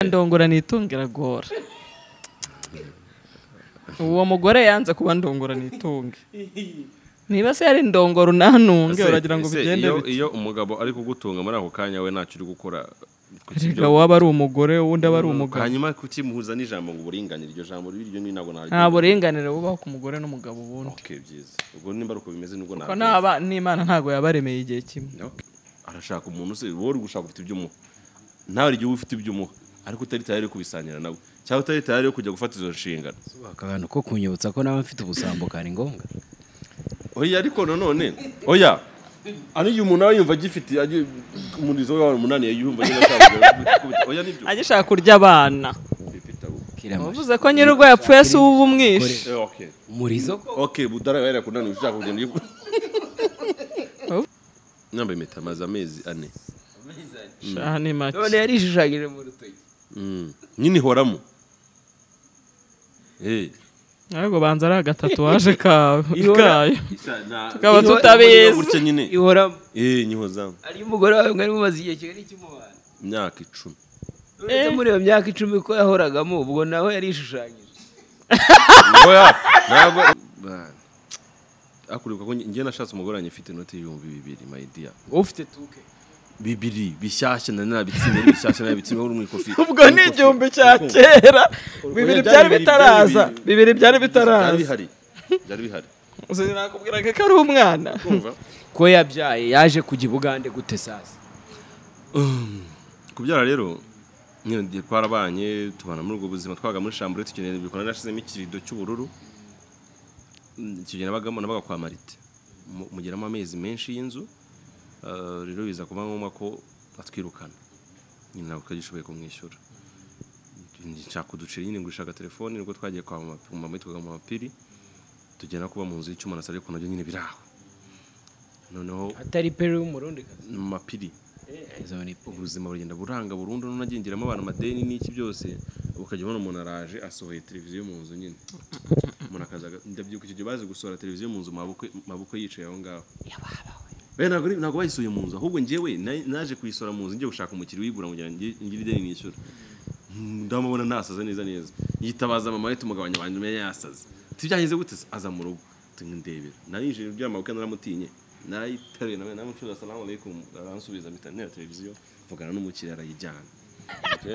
ndongora nitunga iragora uwo mugore yanze kuba ndongora nitunge niba se yari ndongora unanunge Se- uragira ngo se bigende iyo- bite iyo umugabo ari kugutunga muri ako kanya we ntacyo uri gukora kuki erega ibyo- waba ari umugore uwundi aba ari umugabo hanyuma kukimuhuza n'ijambo ngo uburinganire iryo jambo riryo ni ntabwo naryo nta buringanire bubaho ku mugore n'umugabo ubundi okay byiza ubwo nimba ari uko bimeze nibwo Kuko ntabwo n'aba- n'imana ntabwo yabaremeye igihe kimwe Okay. arashaka umuntu se wowe uri gushaka ufite ibyo umuha nawe hari igihe uba ufite ibyo umuha ariko utari tayari yo kubisangira nawe cyangwa utari tayari yo kujya gufata izo nshingano Akabano ko kunyibutsa ko nawe mfite ubusambo kari ngombwa oya ariko nanone oya ari igihe umuntu aba yumva agifite agi- umurizo we wawe umunani yumva agenda ashaka oya nibyo agishaka kurya abana Kira mashi. uvuze ko nyir'urwo yapfuye si uba umwishe Eh, okay Murizo ok budara yari yakunaniwe ushaka kugenda uyu yambaye impeta amaze amezi ane aha ni make none yarishushanyije mu rutoki Mm. nyine ihoramo Eh. ahubwo banza ari agatatuwaje kawe kayo tukaba Iyo- tutabizi gutya nyine ihoramo eh nyihozamu ari umugore wawe mwari mumaze igihe kinini cy'umubano imyaka icumi uretse muri iyo myaka icumi ko yahoragamo ubwo nawe yarishushanyije oya ntabwo akuribuka ko njye nashatse umugore wanjye ufite inoti y'ibihumbi bibiri mayidiya ufite tuke bibiri bishyashya na nabitsinda ari bishyashya nabitsinda uri mu ikofi ubwo ni igihumbi cya kera bibiri byari bitaraza bibiri byari byari bitaraza bihari byari bihari sinakubwiraga ko ari umwana kumva ko yabyaye yaje kujya i bugande gute sasa kubyara rero nyine ndi- twarabanye tubana muri ubwo buzima twaga muri shambure tukeneye ibikorwa nashizemo ikirido cy'ubururu Mm, icyo gihe nabagamo nabaga kwa marite Mu- mugeramo amezi menshi y'inzu Ah, rero biza kuba ngombwa ko atwirukana nyine ntabwo twagishoboye kumwishyura nshaka kuducira nyine gushaka telefoni nibwo twagiye kwa mama mama witwaga mama piri tugenda kuba mu nzu y'icyuma na salo ariko nabyo nyine biraho noneho atari peri w'umurundi mama piri izo ni pu- ubuzima buragenda buranga burundu nunagengeramo abantu amadeni n'iki byose ukajya ubona umuntu araje asohoye televiziyo mu nzu nyine umuntu akaza aga- ndabyibuka icyo gihe bazi gusohora televiziyo mu nzu mabukwe mabukwe yicaye aho ngaho Oya, ntabwo ari- ntabwo bayisuye mu nzu ahubwo njyewe na- naje kuyisohora mu nzu njye gushaka umukiriya uyigura kugira ngo ngi- ngire ideni nishyura Mm, ndamubona nasaze neza neza yitabaza mama we tumugabanya abantu menya yasaze tibyahize gute se? aza mu rugo tumundebera narinjije byamabuke naramutinye narayiteruye nawe namucuza salamu alaikum aransubiza mpita ntera televiziyo mvugana n'umukiriya arayijyana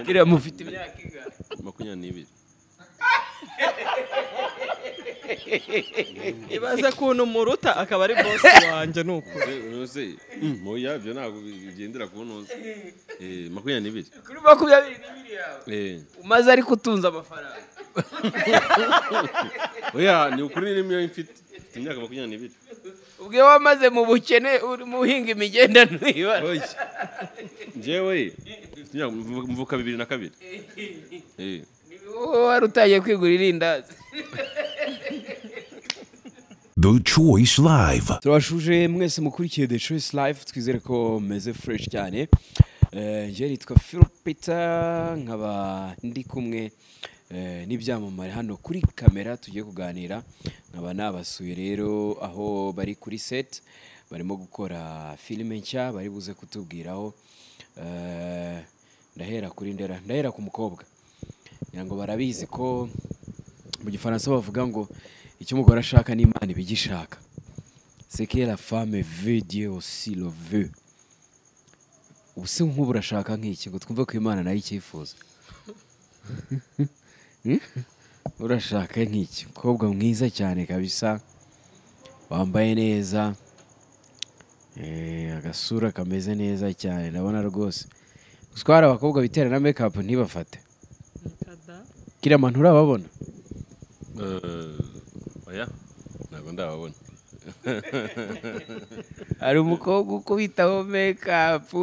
kiriya mufite imyaka ingana makumyabiri n'ibiri ibaze kuntu muruta akaba ari bosi wanjye ni uko rose moya byo ntabwo bigendera ku ntuza Eh, makumyabiri n'ibiri kuri makumyabiri n'ibiri yawe Eh, umaze ariko utunze amafaranga oya ni ukuri n'imyo mfite mfite imyaka makumyabiri n'ibiri ubwo iyo wamaze mu bukene urimo uhinga imigendano ibara Oya. njyewe mfite imyaka mvuka bibiri na kabiri Eh. wowe wari utangiye kwigura irindazi The Choice Live. turabashuje mwese mukurikiye the choice life twizere ko meze fresh cyane Eh, njye nitwa philopita nkaba ndi kumwe eh, n'ibyamamare hano kuri kamera tugiye kuganira nkaba nabasuye rero aho bari kuri set barimo gukora filime nshya bari buze kutubwiraho Eh, ndahera kuri ndera ndahera ku mukobwa ngira ngo barabizi ko mu gifaransa bavuga ngo icyo umugore ashaka n'imana iba igishaka c'est que la femme veut Dieu aussi le veut ubu se nk'ubu urashaka nk'iki ngo twumve ko imana nayo icyifuza Hmm? urashaka nk'iki umukobwa mwiza cyane kabisa wambaye neza eh, agasura kameze neza cyane ndabona rwose gutwara abakobwa bitera na make up ntibafate kiriya muntu urababona Eh, oya ntabwo ndababona hari umukobwa ukubitaho mekapu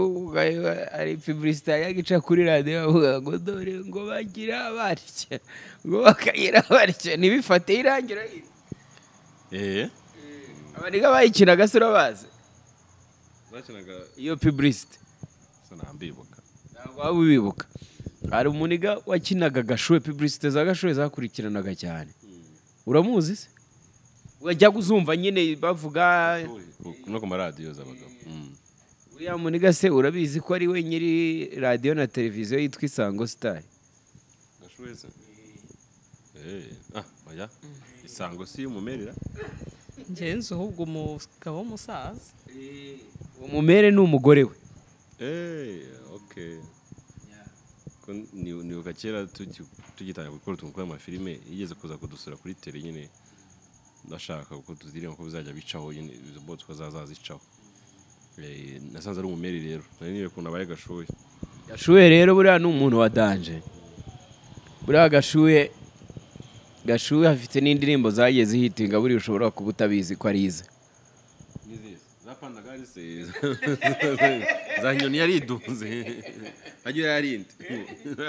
ari piburisita yagica kuri radiyo avuga ngo dore ngo bagira batya ngo bakagira batya ntibifate irangira Eh. abaniga bayikinaga se urabazi bakinaga iyo piburisita gusa ntambibuka ntabwo waba ubibuka hari umuniga wakinaga gashuwe piburisita za gashuwe zakurikiranaga cyane uramuzi se wajyaga uzumva nyine bavuga no ku maradiyo z'abagabo Mm. uriya muniga se urabizi ko ari we nyiri radiyo na televiziyo yitwa isango sitari gashoboye se ah oya isango si y'umumerera ngenzi ahubwo umugabo w'umusaza umumere ni umugore we Eh, okay. Ko ni- nibuka kera tugi- tugitangira gukora utuntu tw'amafilime yigeze kuza kudusura kuri tele nyine ndashaka kuko tuzirimo ko bizajya bicaho nyine izo bots ko zazazicaho Eh, nasanze ari umumeri rero nari niwe kuntu abaye gashoye gashuhe rero buriya ni umuntu wa danje buriya gashuhe gashuhe afite n'indirimbo zagiye zihitinga buriya ushobora kuba utabizi ko ari ize zapandagari se za nyoni yaridunze ajya yararinde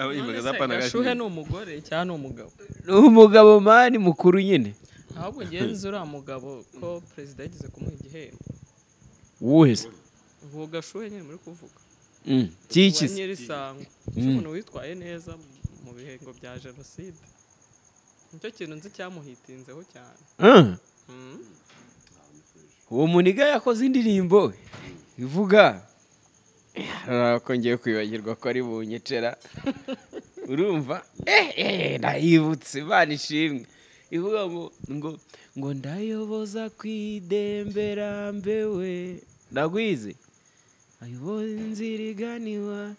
none se gashuhe ni umugore cyangwa ni umugabo ni umugabo mani mukuru nyine ahubwo ngenzi uriya mugabo ko perezida yageze kumuha igihembo wuhe se uwo gashuhe nyine muri kuvuga uwa Mm, kikize nyirisango umuntu witwaye neza mu bihengo bya jenoside nicyo kintu nzi cyamuhitinzeho cyane Ah, Mm. uwo muniga yakoze indirimbo ivuga Ah, ko ngiye kwibagirwa ko ari bunyicera urumva eh eh ndayibutse imana ishimwe ivuga ngo ngo ngo ndayoboza ku idembera mbewe ndagwize ayoboza inzira iganiwa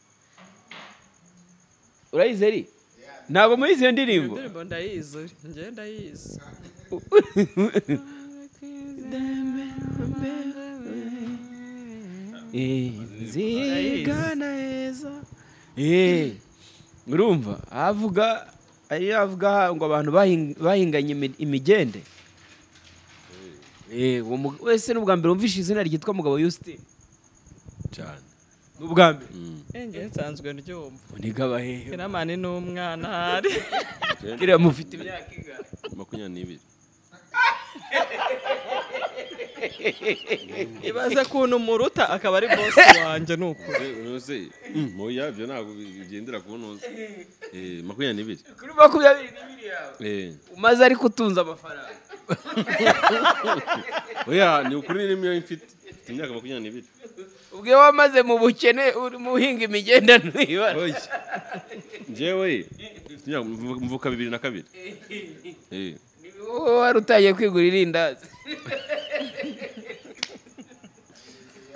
urayize ri ntabwo muri izo iyo ndirimbo ndirimbo ndayizi uri, njye ndayizi zigana heza Eh, urumva avuga ari avuga aha ngo abantu bahin- bahinganye imi- imigende Eh, uwo mu- wese n'ubwa mbere wumvishe izina ryitwa mugabo Yustin cyane n'ubwa mbere Eh, njye nsanzwe ndyumva uniga bahehe kinamani ni umwana ahari kiriya mufite imyaka ingana makumyabiri n'ibiri ibaze kuntu umuruta akaba ari boss wanjye ni ukuri ntuze moya byo ntabwo bigendera ku ntuze Eh, makumyabiri n'ibiri kuri makumyabiri n'ibiri yawe Eh, umaze ariko utunze amafaranga oya ni ukuri ni yo mfite mfite imyaka makumyabiri n'ibiri ubwe wamaze mu bukene urimo uhinga imigenda ntuyibara oya njyewe mfite imyaka mvu- mvuka bibiri na kabiri Eh, wowe wari utangiye kwigura irindazi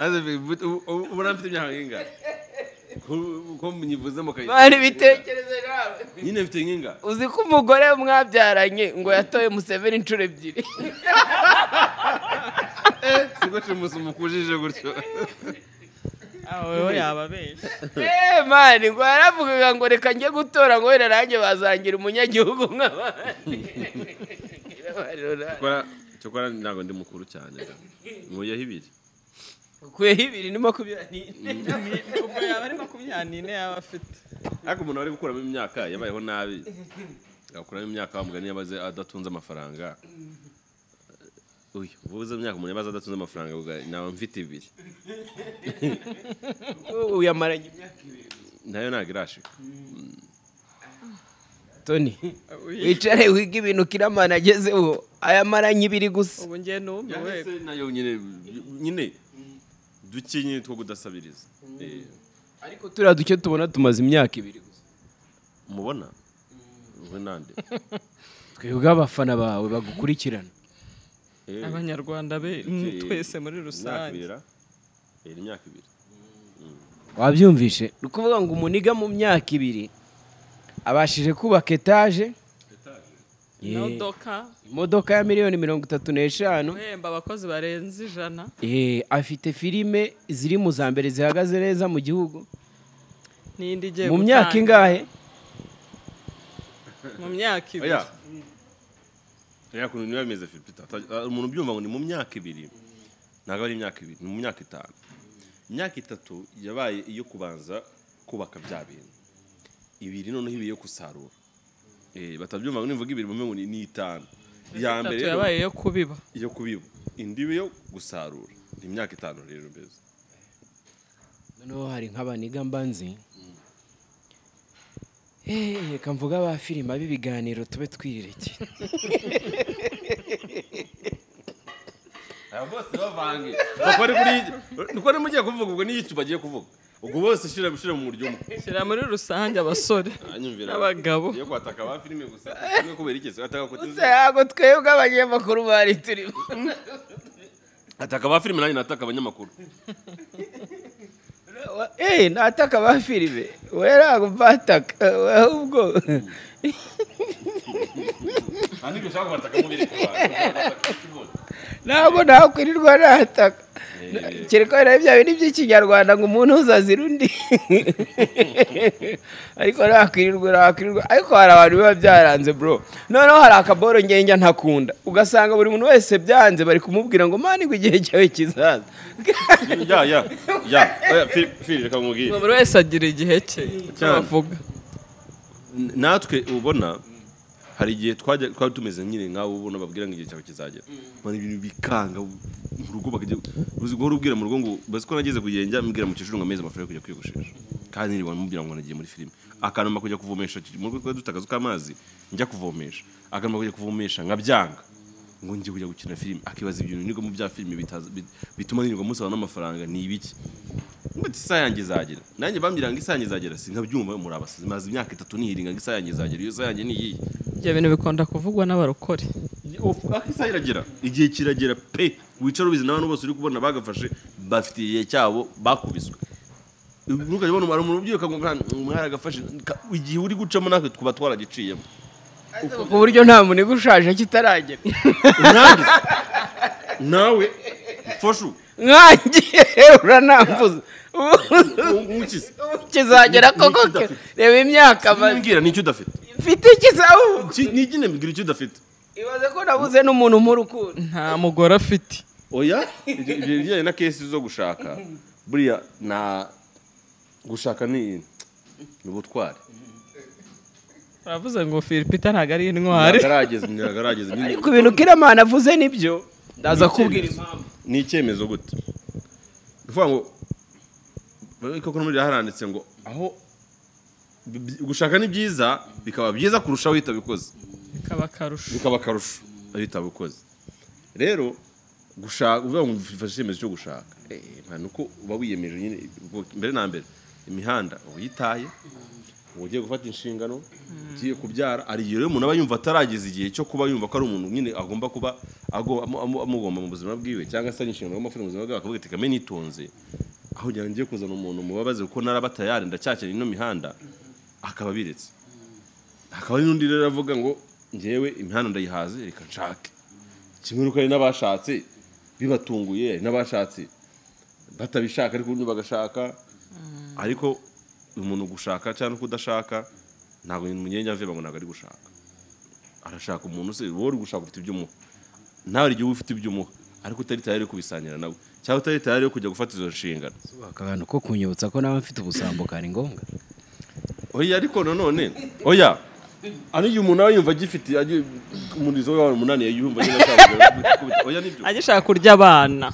aze bi- but- ubu- ubu- ubu nta mfite imyaka nk'ingana Ko- ko munyivuze mu kayi bari bitekereze nawe nyine mfite nk'ingana uzi ko umugore mwabyaranye ngo yatoye museveni inshuro ebyiri siko cimusi mukujije gutyo aho wewe yababeshya eee mani ngo yaravugaga ngo reka njye gutora ngo wenda nanjye bazangira umunyagihugu nk'abandi Cyokora- cyokora ntabwo ndi mukuru cyane da. nkuyeho ibiri ukuyeho ibiri ni makumyabiri n'ine ubwo yaba ari makumyabiri n'ine yaba afite ariko umuntu wari gukuramo imyaka yabayeho nabi yakuramo imyaka wa mugani yabaze adatunze amafaranga uyu uvuze imyaka umuntu yabaze adatunze amafaranga uga- naba mfite ibiri ubu yamaranye imyaka ibiri nayo ntabwo irashika toni wicare wiga ibintu kiramana agezeho ayamaranye ibiri gusa ubu njye numiwe Cyangwa se nayo nyine nyine duke nyine two kudasabiriza Eh, ariko turiya duke tubona tumaze imyaka ibiri gusa mubona we nande twebwe abafana bawe bagukurikirana Eh, abanyarwanda be duke- twese muri imyaka rusange ibiri ra? Eh, ni imyaka ibiri wabyumvishe ni ukuvuga ngo umuniga mu myaka ibiri abashije kubaka etaje Yeah. imodoka imodoka ya miliyoni mirongo itatu n'eshanu guhemba abakozi barenze ijana Eh, afite filime ziri mu za mbere zihagaze neza mu gihugu n'indi igiye mu myaka gutangira. ingahe mu myaka ibiri oya oya kuntu niba bimeze Philip ata- ah, umuntu ubyumva ngo ni mu myaka ibiri ntabwo ari imyaka ibiri ni mu myaka itanu imyaka itatu yabaye iyo kubanza kubaka bya bintu ibiri noneho ibiri yo gusarura Eh, batabyumva ngo nivuga ibiri mumengo ni ni itanu iya itatu mbere rero yabaye yo kubiba yo kubiba indi yo gusarura ni imyaka itanu rero mbese noneho hari nk'abaniga mbanzi Eh, reka mvuga ba filime ab'ibiganiro tube twirekeye aba bose bavange nuko ari kuri nuko ari mugiye kuvuga ubwo niyo icyo bagiye kuvuga ubwo bose shyira gushyira mu buryo umwe shyira muri rusange abasore anyumvira n'abagabo yo kwataka ba filime gusa kimwe kubera iki ataka ko gusa ntabwo twebwe abanyamakuru bari turimo ataka ba filime nanjye nataka abanyamakuru eee nataka ba filime we ntabwo mbataka ahubwo nta n'ibyo ushaka kubataka mu biri ntabwo nakwirirwa nataka kereka wenda bya bindi by'ikinyarwanda ngo umuntu uzazira undi ariko nakwirirwa nakwirirwa ariko hari abantu biba byaranze bro noneho hari akaboro ngenge ntakunda ugasanga buri muntu wese byanze bari kumubwira ngo mani ngo igihe cyawe kizaza ya ya ya Oya, Phil- Phil, reka mubwire buri wese agira igihe cye icyo Cyane. bavuga N- natwe ubona hari igihe twajya twari tumeze nyine nk'abo ubona babwira ngo igihe cyawe kizagera bari ibintu bikanga mu rugo bakajya uzi guhora ubwira mu rugo ngo bazi ko nageze kugenda mbwira mu cyiciro ngo amezi amafaranga yo kujya kwiyogoshesha kandi niriwe mubwira ngo nagiye muri filime akanuma kujya kuvomesha mu rugo twari dufite akazu k'amazi njya kuvomesha akanuma kujya kuvomesha nkabyanga ngo njye kujya gukina filime akibaza ibintu nibwo mu bya filime bitaza- bit- bituma nirirwa musaba n'amafaranga ni ibiki Mbati isaha yanjye izagera nanjye bambwira ngo isaha yanjye izagera sinkabyumva muri abasizi maze imyaka itatu nihiringa ngo isaha yanjye izagera iyo saha yanjye niyihe ibyo bintu bikunda kuvugwa n'abarokore ako isaha iragera igihe kiragera pe wicara ubizi n'abantu bose uri kubona bagafashe bafite igihe cyabo bakubiswe ntukajya ubona umuntu umuntu ubyuka ngo mwaragafashe Ka- igihe uri gucamo natwe twaba twaragiciyemo ku buryo nta muntu igushaje kitaragera Ntabwo- nawe fashu nkangiye uranambuza umukize kizagera koko ke reba imyaka maze mbwira nicyo udafite mfite ikizabubu Ki- nigine mbwira icyo udafite ibaze ko nabuze n'umuntu nk'urukundo nta mugore afite oya ibyo ibyo bijyanye na kesi zo gushaka buriya na gushaka ni ni ubutwari uravuze ngo filipita ntabwo ari intwari ntagarageze ntagarageze nyine ku bintu kiramana avuze nibyo ndaza kubwira impamvu ni icyemezo gute ni ukuvuga ngo koko no muri biriya haranditse ngo aho bi- bi- gushaka ni byiza bikaba byiza kurushaho iyo utabikoze bikaba akarusho bikaba akarusho iyo utabikoze rero gushaka uvuga ngo ufashe icyemezo cyo gushaka Eh, nta nuko uba wiyemeje nyine ubwo mbere na mbere imihanda uba uyitaye uba ugiye gufata inshingano ugiye kubyara hari igihe rero umuntu aba yumva atarageza igihe cyo kuba yumva ko ari umuntu nyine agomba kuba ago- amu- amu- amugomba mu buzima bwiwe cyangwa se ari inshingano agomba gufata mu buzima bwawe akavuga ati kame nitonze aho kugira ngo ngiye kuzana umuntu mubabaze kuko naraba tayari ndacyakeneye ino mihanda akaba abiretse hakaba hari n'undi rero avuga ngo ngewe imihanda ndayihaze reka nshake kimwe nuko hari n'abashatse bibatunguye hari n'abashatse batabishaka ariko ubundi bagashaka ariko umuntu gushaka cyangwa kudashaka ntabwo mugenge ave ngo ntabwo ari gushaka arashaka umuntu se wowe uri gushaka ufite ibyo umuha nawe hari igihe uba ufite ibyo umuha ariko utari tayari yo kubisangira nawe cyangwa utari tayari yo kujya gufata izo nshingano akabano ko kunyibutsa ko nawe mfite ubusambo kari ngombwa oya ariko nanone oya ano igihe umuntu aba yumva agifite agi- umurizo we wawe umunani yumva agenda ashaka oya nibyo agishaka kurya abana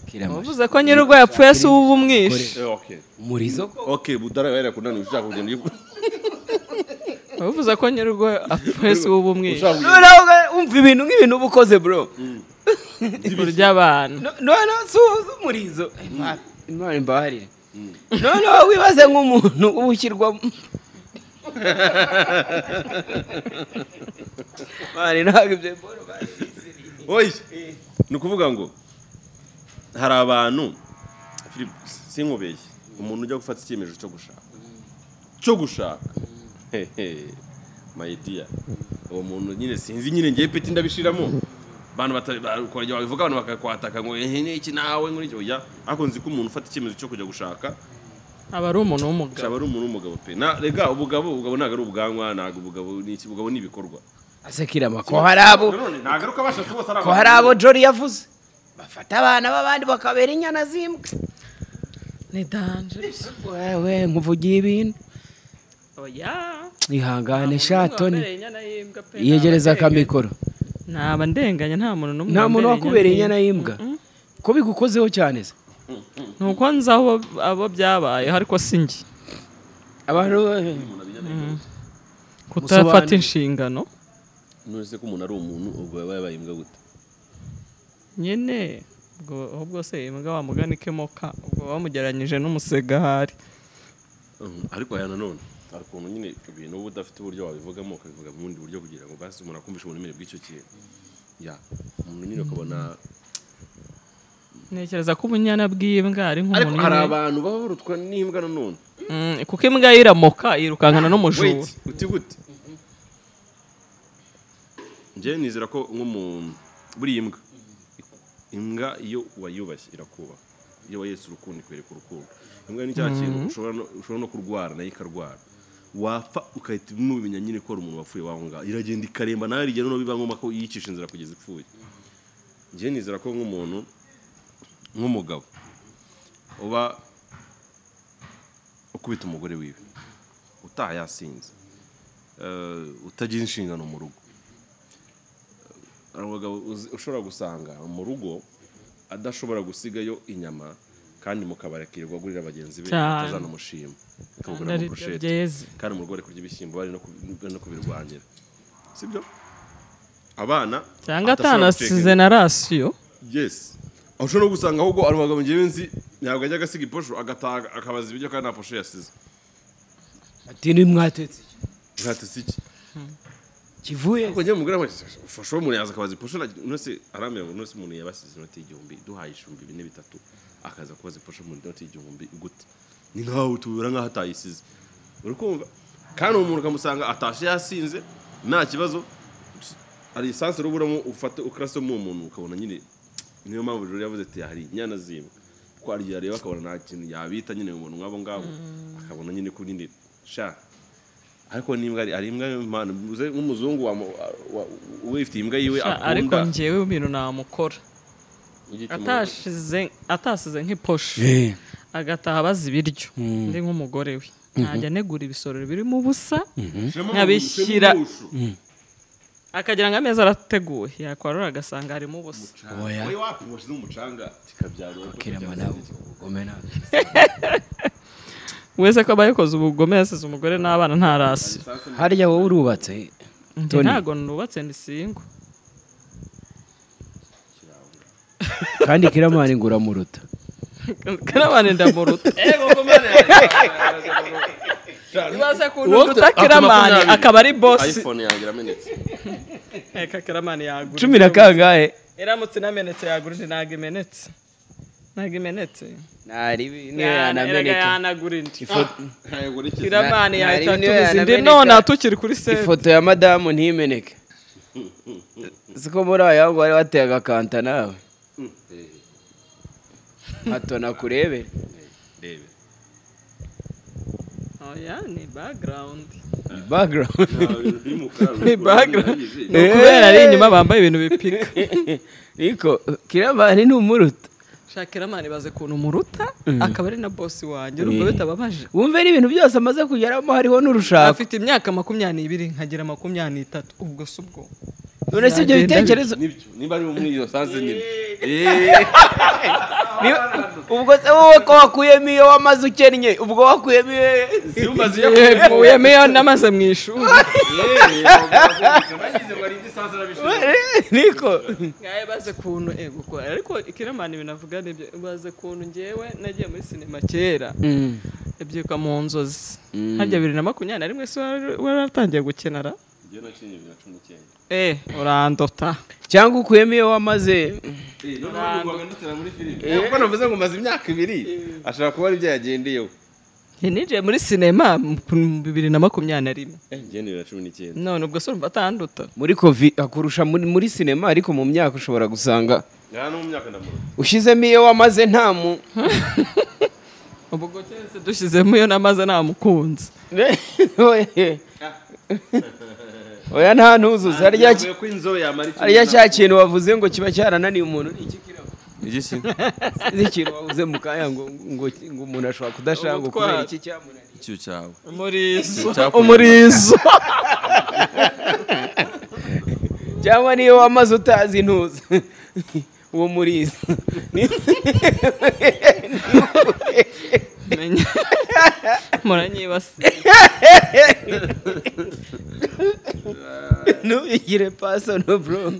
kiramana uvuze ko nyir'urwo yapfuye se uba umwishe Eh, okay murizo okay budara yari kunani ushaka kugenda uyu- uvuze ko nyir'urwo yapfuye se uba umwishe ushaka kugenda noneho uga- wumva ibintu nk'ibintu uba ukoze bro kurya abana No- noneho suhuza umurizo Eh, ma- imana imbabarire noneho wibaze nk'umuntu uba ushyirwamo mani ntabwo ibyo boro babizi. oya ni ukuvuga ngo hari abantu Philip, sinkubeshye umuntu ujya gufata icyemezo cyo gushaka cyo gushaka hehe mayidiya uwo muntu nyine sinzi nyine ngewe peti ndabishiramo abantu batabikora babivuga abantu bakakwataka ngo ehe n'iki nawe ngo n'iki oya ariko nzi ko umuntu ufata icyemezo cyo kujya gushaka aba ari umuntu w'umugabo aba ari umuntu w'umugabo pe na rega ubugabo ubugabo ntabwo ari ubwanwa ntabwo ubugabo ni iki ubugabo ni ibikorwa ase kirama ko hari abo nanone ntabwo ari uko abashatse bose ari ko hari abo jori yavuze bafata abana b'abandi bakabera inyana z'imbwa ni danje wewe nkuvugiye ibintu oya Nta ihangane muntu shato n'umwe ni wabereye inyana y'imbwa pe, iyegereza ntaba ndenganya. akamikoro ntaba ndenganya nta muntu n'umwe nta muntu wakubereye inyana y'imbwa y'imbwa ko bigukozeho cyane se ni uko nzi aho abo byabaye ariko si njye abantu kutafata Musobanure. inshingano none se ko umuntu ari umuntu ubwo yaba yabaye imbwa gute nyine ubwo aho bwose imbwa wamugana ikemoka ubwo bamugereranyije n'umusegahari Mhm, ariko aya nanone hari ukuntu nyine ibintu uba udafite uburyo wabivugamo ukabivuga mu bundi buryo kugira ngo basi umuntu akumvishe uburemere bw'icyo kintu ya umuntu nyine ukabona ntekereza ko ubunyana bw'imbwa ari ariko nk'umuntu hari nyine- abantu baba barutwa n'imbwa nanone Mm, kuko imbwa ye iramoka yirukankana n'umujura wait uti gute njyewe nizera ko nk'umuntu buriya imbwa imbwa iyo wayubashye irakubaha iyo wayetse urukundo ikwereka urukundo imbwa ni cya kintu ushobora no- ushobora no kurwara nayo ikarwara wapfa ugahita mubimenya nyine ko hari umuntu wapfuye waho ngaho iragenda ikaremba nawe rigera no biba ngombwa ko yicisha inzira kugeza ipfuye njyewe nizera ko nk'umuntu nk'umugabo uba ukubita umugore wiwe utaha yasinze Eh, utagira inshingano mu rugo hari abagabo uzi- ushobora gusanga mu rugo adashobora gusigayo inyama kandi mukabari akirirwa agurira bagenzi be Cyane. atazana umushima akamugurira Kandi ari byo amaburushete byeze. kandi mu rugo bari kurya ibishyimbo bari no ku- bari no kubirwangira sibyo abana cyangwa adashobora guteka atanasize na rasiyo Yes. Aho ushobora no gusanga ahubwo ari abagabo ngewe nzi ntabwo ajya agasiga iposho agataha akabaza ibiryo kandi nta posho yasize. ati nimwatetse iki? Ntatse iki. kivuye Ariko ngewe mugore ufashe uwo muntu yaza akabaza iposho na nose aramira ngo nose umuntu yabasize inoti y'igihumbi duhaye ishumbi bine bitatu akaza kubaza iposho mu noti y'igihumbi gute. Ni nkaho utubura nkaho atayisize. Uri kumva? Kandi uwo muntu ukamusanga atashe yasinze nta kibazo hari esanse uruburamo ufate ukarasa mu muntu ukabona nyine niyo mpamvu rero yavuze ati hari inyana zimwe ko ari yareba akabona nta kintu yabita nyine umuntu nk'abo ngabo akabona nyine ko nyine sha ariko n'imbwa ari ari imbwa mpano uze nk'umuzungu wamu- wa- wa- wifitiye imbwa yiwe Sha, ariko akunda njyewe ibintu namukora ugite mu rugo. atashize atasize nk'iposho Eh, agataha abaza ibiryo ndi nk'umugore we ntajya anegura ibisorori birimo ubusa nkabishyira akagira ngo ameza arateguwe yakwarura agasanga harimo ubusa oya Wowe wapi washyize mu mucanga kikabyara kirema nawe umena wese ko aba yakoze ubugome yasize umugore n'abana nta rasi harya wowe urubatse Njye Tony. ntago nubatse ndi singo kandi kiramani ngo uramuruta karabane ndamuruta ibaze kuntu Uwo uruta afite kiramani makumyabiri. akaba ari bosi iphone yanjye iramenetse reka kiramani yagura cumi na kangahe iramutse inamenetse yagura indi ntago imenetse ntago imenetse Erega yanameneka yanagura indi ntabwo uri kizi kiramani Na- yahita nari niyo atumiza indi yanameneka. none atukiri kuri sebe ifoto ya madamu ntimeneke siko muri aya wari wateye agakanta nawe hato nakurebere rebe oya ni background Ni background ni background ni Eh. ukubera ari inyuma bambaye ibintu bipika niko kirabani ni umuruta shakiramani baze kuntu muruta akaba ari na bosi wanjye urumva bitababaje wumve n'ibintu byose amaze kugeramo hariho n'urushako afite imyaka makumyabiri n'ibiri nkagira makumyabiri n'itatu ubwo si ubwo none si ibyo Byagenda bitekerezo nibyo nimba ari muri iyo sanse nyine Ni- ubwo se wowe ko wakuyemo iyo wamaze ukennye ubwo wakuyemo iyo zimaze yemuyemo iyo namaze mu ishuri niko ngaye baze kuntu eh, gukora ariko ikiramani binavuga nibyo baze kuntu ngewe nagiye muri sinema kera ibyuka mu nzozi hajya bibiri na makumyabiri na rimwe se wari- wari watangiye gukenara eh urandota cyangwa ukuyemo iyo wamaze kuko navuze ngo maze imyaka ibiri ashobora kuba ari byo yagendeyeho Eh, ninjiye muri sinema mu bibiri na makumyabiri na rimwe igihumbi bibiri na cumi n'icyenda none ubwo se urumva atanduta muri kovi akurusha muri, muri sinema ariko mu myaka ushobora gusanga nta no mu myaka ndamuruta ushyizemo iyo wamaze nta mu ubwo cyose dushyizemo iyo namaze namukunze oya nta ntuzuza harya ki- ko inzobe yamara icumi harya na- cya kintu wavuze ngo kiba cyarananiye umuntu ni iki kiraba Igiki? ni ikintu wavuze mu kanya ngo ngo ngo umuntu ashobora kudashaka ngo kubera iki cyamunaniye Ikiyo cyawe umurizo Icyakunaniye. umurizo cyangwa niyo wamaze utazi ntuza uwo muriza menya muranyibasiye ntubigire pasoni bro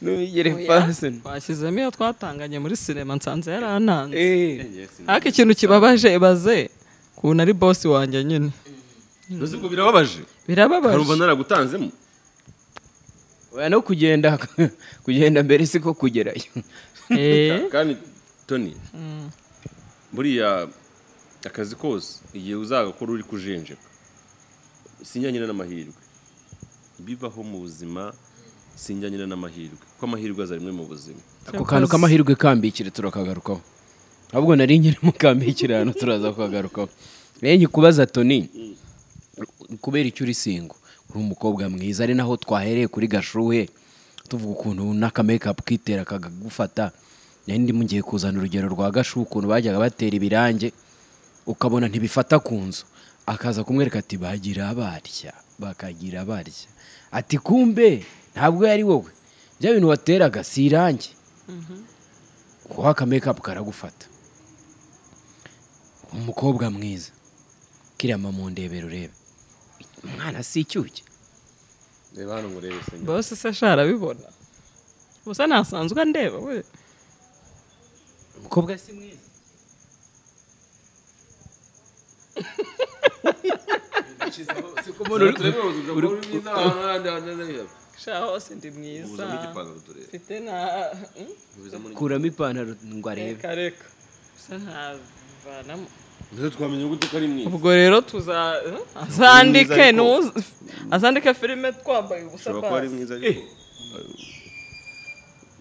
ntubigire pasoni twashyizemo iyo twatanganye muri sinema nsanze yarananze eee ariko ikintu kibabaje ibaze kuntu ari bosi wanjye nyine uzi ko birababaje harumva birababaje naragutanzemo oya no kugenda kugenda mbere siko kugerayo Eh, kandi toni buriya akazi kose igihe uzagakora uri kujenjeka sinjyanyine n'amahirwe bibaho mu buzima sinjyanyine n'amahirwe kuko amahirwe aza rimwe mu buzima ako kantu k'amahirwe kambikire turakagarukaho ahubwo nari nkiri mu kambikire hano turaza kukagarukaho rege kubaza toni kubera icyo uri singo uri umukobwa mwiza ari naho twahereye kuri gashuhe tuvuga ukuntu n'akamekapu kitera kakagufata nari ndimo ngiye kuzana urugero rwa gashuhe ukuntu bajyaga batera ibirange ukabona ntibifata ku nzu akaza kumwereka ati bagira barya bakagira barya ati kumbe ntabwo yari wowe bya bintu wateraga si irange kuko akamekapu karagufata umukobwa mwiza kiriya mama ndebera urebe umwana si icyuke reba hano ngo urebe senyeri bosi se sha arabibona gusa nasanzwe andeba we umukobwa si mwiza sha hose ndi mwiza mfite na hmm? kuramo ipantaro ngo arebe reka reka gusa ntavanamo mbese twamenya gute ko ari mwiza ubwo rero tuza hmm? azandike ariko- nuza- azandike filime twambaye ubusa ushobora kuba ari basi. mwiza ariko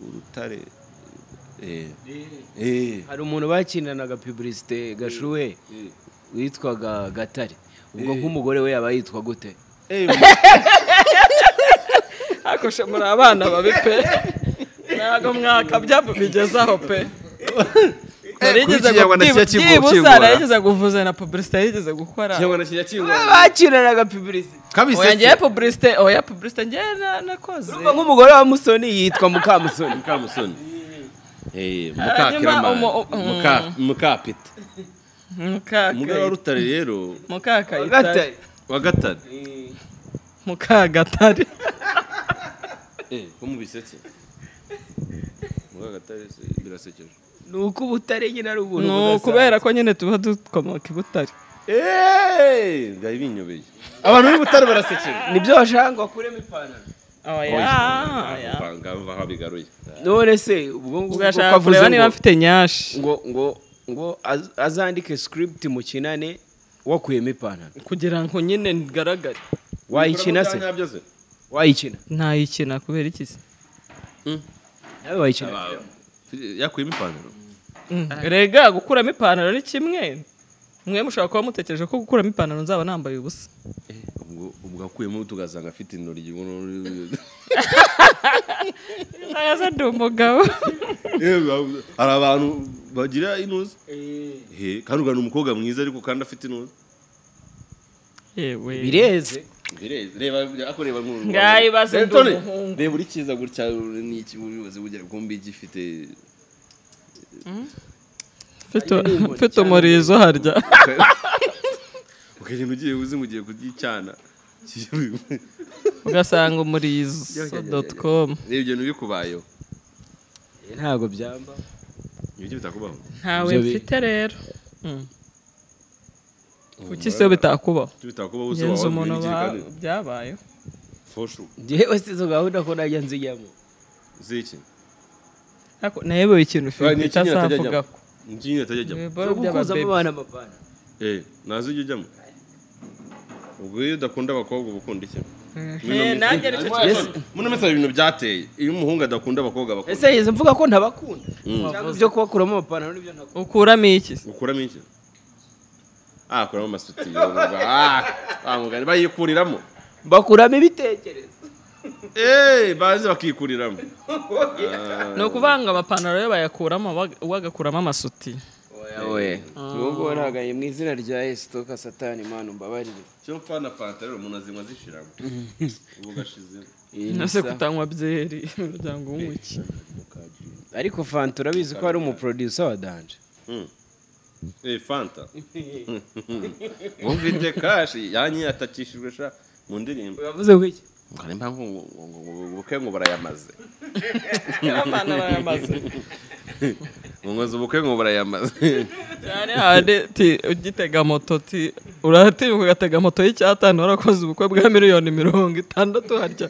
urutare eh eh hari umuntu bakinanaga piburisite gashuwe witwaga gatare ubwo nk'umugore we yaba yitwa gute ariko she muri abana babi pe ntabwo mwakabya mubigezaho pe narigeze kuri Kinyarwanda kijya gu- kivura, byibuze kivura. narigeze kuvuza na publicité yarigeze gukora cyangwa kijya kingwa bakinanaga piburisite kabisa oya ngewe publicité oya publicité ngewe na- nakoze ubwo nk'umugore wa musoni yitwa mukamusoni mukamusoni eh Hanyuma mukakiramani umu- u- muka mukapita umugabo wa mukaka rutare rero mukakayitare wa gatare mukagatare eh ko mubisetse muka gatare se birasekeje ni uko ubutare nyine ari ubuntu ni budasanzwe. ukubera ko nyine tuba dukomoka i butare eh byari binyobeye abantu b'i butare barasekeje nibyo washaka ngo akuremo ipantaro oya ngava aho bigaruye none se ubwo ngubwo ugashaka kureba niba mfite nyashi ngo ngo ngo az- azandike script mu kinane wakuyemo ipantaro kugira ngo nyine ngaragare wayikina se Ntabyo se wayikina ntayikina kubera iki se nawe wayikina yakuyemo ipantaro rega gukuramo ipantaro ni kimwe mwe mushobora kuba mutekereje ko gukuramo ipantaro nzaba nambaye ubusa ubwo ubwo akuyemo tugasanga afite intoryi ubuno- ntayaza ndi umugabo hari abantu bagira inuza Eh, kandi ugana umukobwa mwiza ariko kandi afite inuza yewe bireze reba ako reba nk'uru Ngaho ibaze Reba, ndi Tony, umuhungu. reba uri cyiza gutya ni iki ubuyobozi bugira kumbi gifite Mfite- mfite umurizo harya ukagenda ugiye uzi mugiye kuryicana ugasanga umurizo doti komu reba ibyo bintu bikubayeho ntabwo byamba ibyo bitakubaho ntawe Ibyo bi- mfite rero kuki se bitakubaho ibyo bitakubaho uzi ngenzi wawe umuntu ibintu ba- by'ikigani. byabayeho Foshu. ngewe si izo gahunda ko najya nzijyamo ziki Ariko nayobewe ikintu filime atajya itazavugaho ajyamo ni ikintu atajya ajyamo ibiboro zo gukuzamo by'ababebe abana amapantaro eh ntazi ujya ujyamo ubwo iyo udakunda abakobwa uba ukunda iki Eh, nanjye aricyo Yes. muno mesa ibintu byateye iyo umuhungu adakunda abakobwa bakunda ese yeze mvuga ko ntabakunda cyangwa ibyo kubakuramo amapantaro n'ibyo ntabwo ukuramo iki se? ukuramo iki ah akuramo amasutiyo umva. ah ah, mugani bayikuriramo bakuramo ibitekerezo eh bazi bakikuriramo ni ukuvuga ngo amapantaro yo bayakuramo wa- uwo agakuramo amasuti ubu ngubu nagaye mu izina rya esitoka satani imana umbabarire cyo mfa na fanta rero umuntu azinywa zishiramo ubu gashizemo nase kutanywa byeri umuryango w'umuki ariko fanta urabizi ko ari umuprodusa wa danje eh fanta mufite kashi yanyiye atakishijwe sha mu ndirimbo yavuze ko iki ngo niyo mpamvu ngo- ngo- ngo- ngo- ubukwe ngo barayamaze abana barayamaze ngo nkoze ubukwe ngo barayamaze cyane handi ti ugitega moto ti uratinyuka ugatega moto y'icyatanu warakoze ubukwe bwa miliyoni mirongo itandatu harya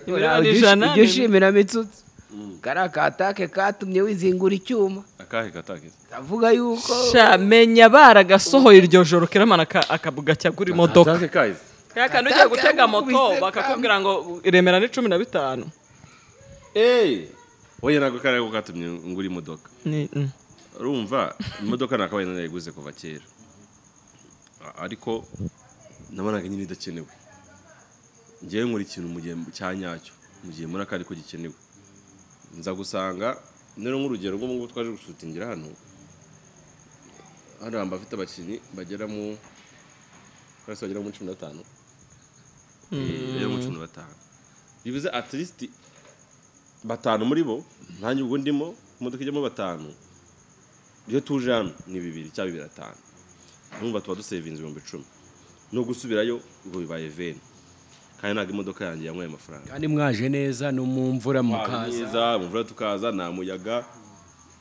miliyoni ijana ujya ushimira mitsutsi kariya katake katumye wizingura icyuma akahe katakiza kavuga yuko shamenya baragasohoye iryo joro kiramana aka- akabuga cyagura imodoka Akahe kahize kaya kantu ugiye gutega moto bakakubwira ngo iremera ni cumi na bitanu eee wowe ntabwo kariya ko katumye ngura imodoka Ni- mm. urumva imodoka nakabaye narayiguze kuva kera A- ariko nabonaga nyine idakenewe ngewe nkora ikintu mu gihe cya nyacyo mu gihe muri aka ariko gikenewe nza gusanga nero nk'urugero nk'ubu ngubu twaje gushutingira hano hano hamba afite abakinnyi bagera mu twese bagera muri cumi na batanu Eh, bagera muri cumi na batanu bivuze at least batanu muri bo nta nyungu ndimo imodoka ijyamo batanu iyo tuje hano ni bibiri cyangwa bibiri atanu urumva tuba dusevinze ibihumbi icumi no gusubirayo ngo bibaye veni kandi ntabwo imodoka yanjye yanyweye amafaranga kandi mwaje neza no mu mvura mukaza neza imvura tukaza nta muyaga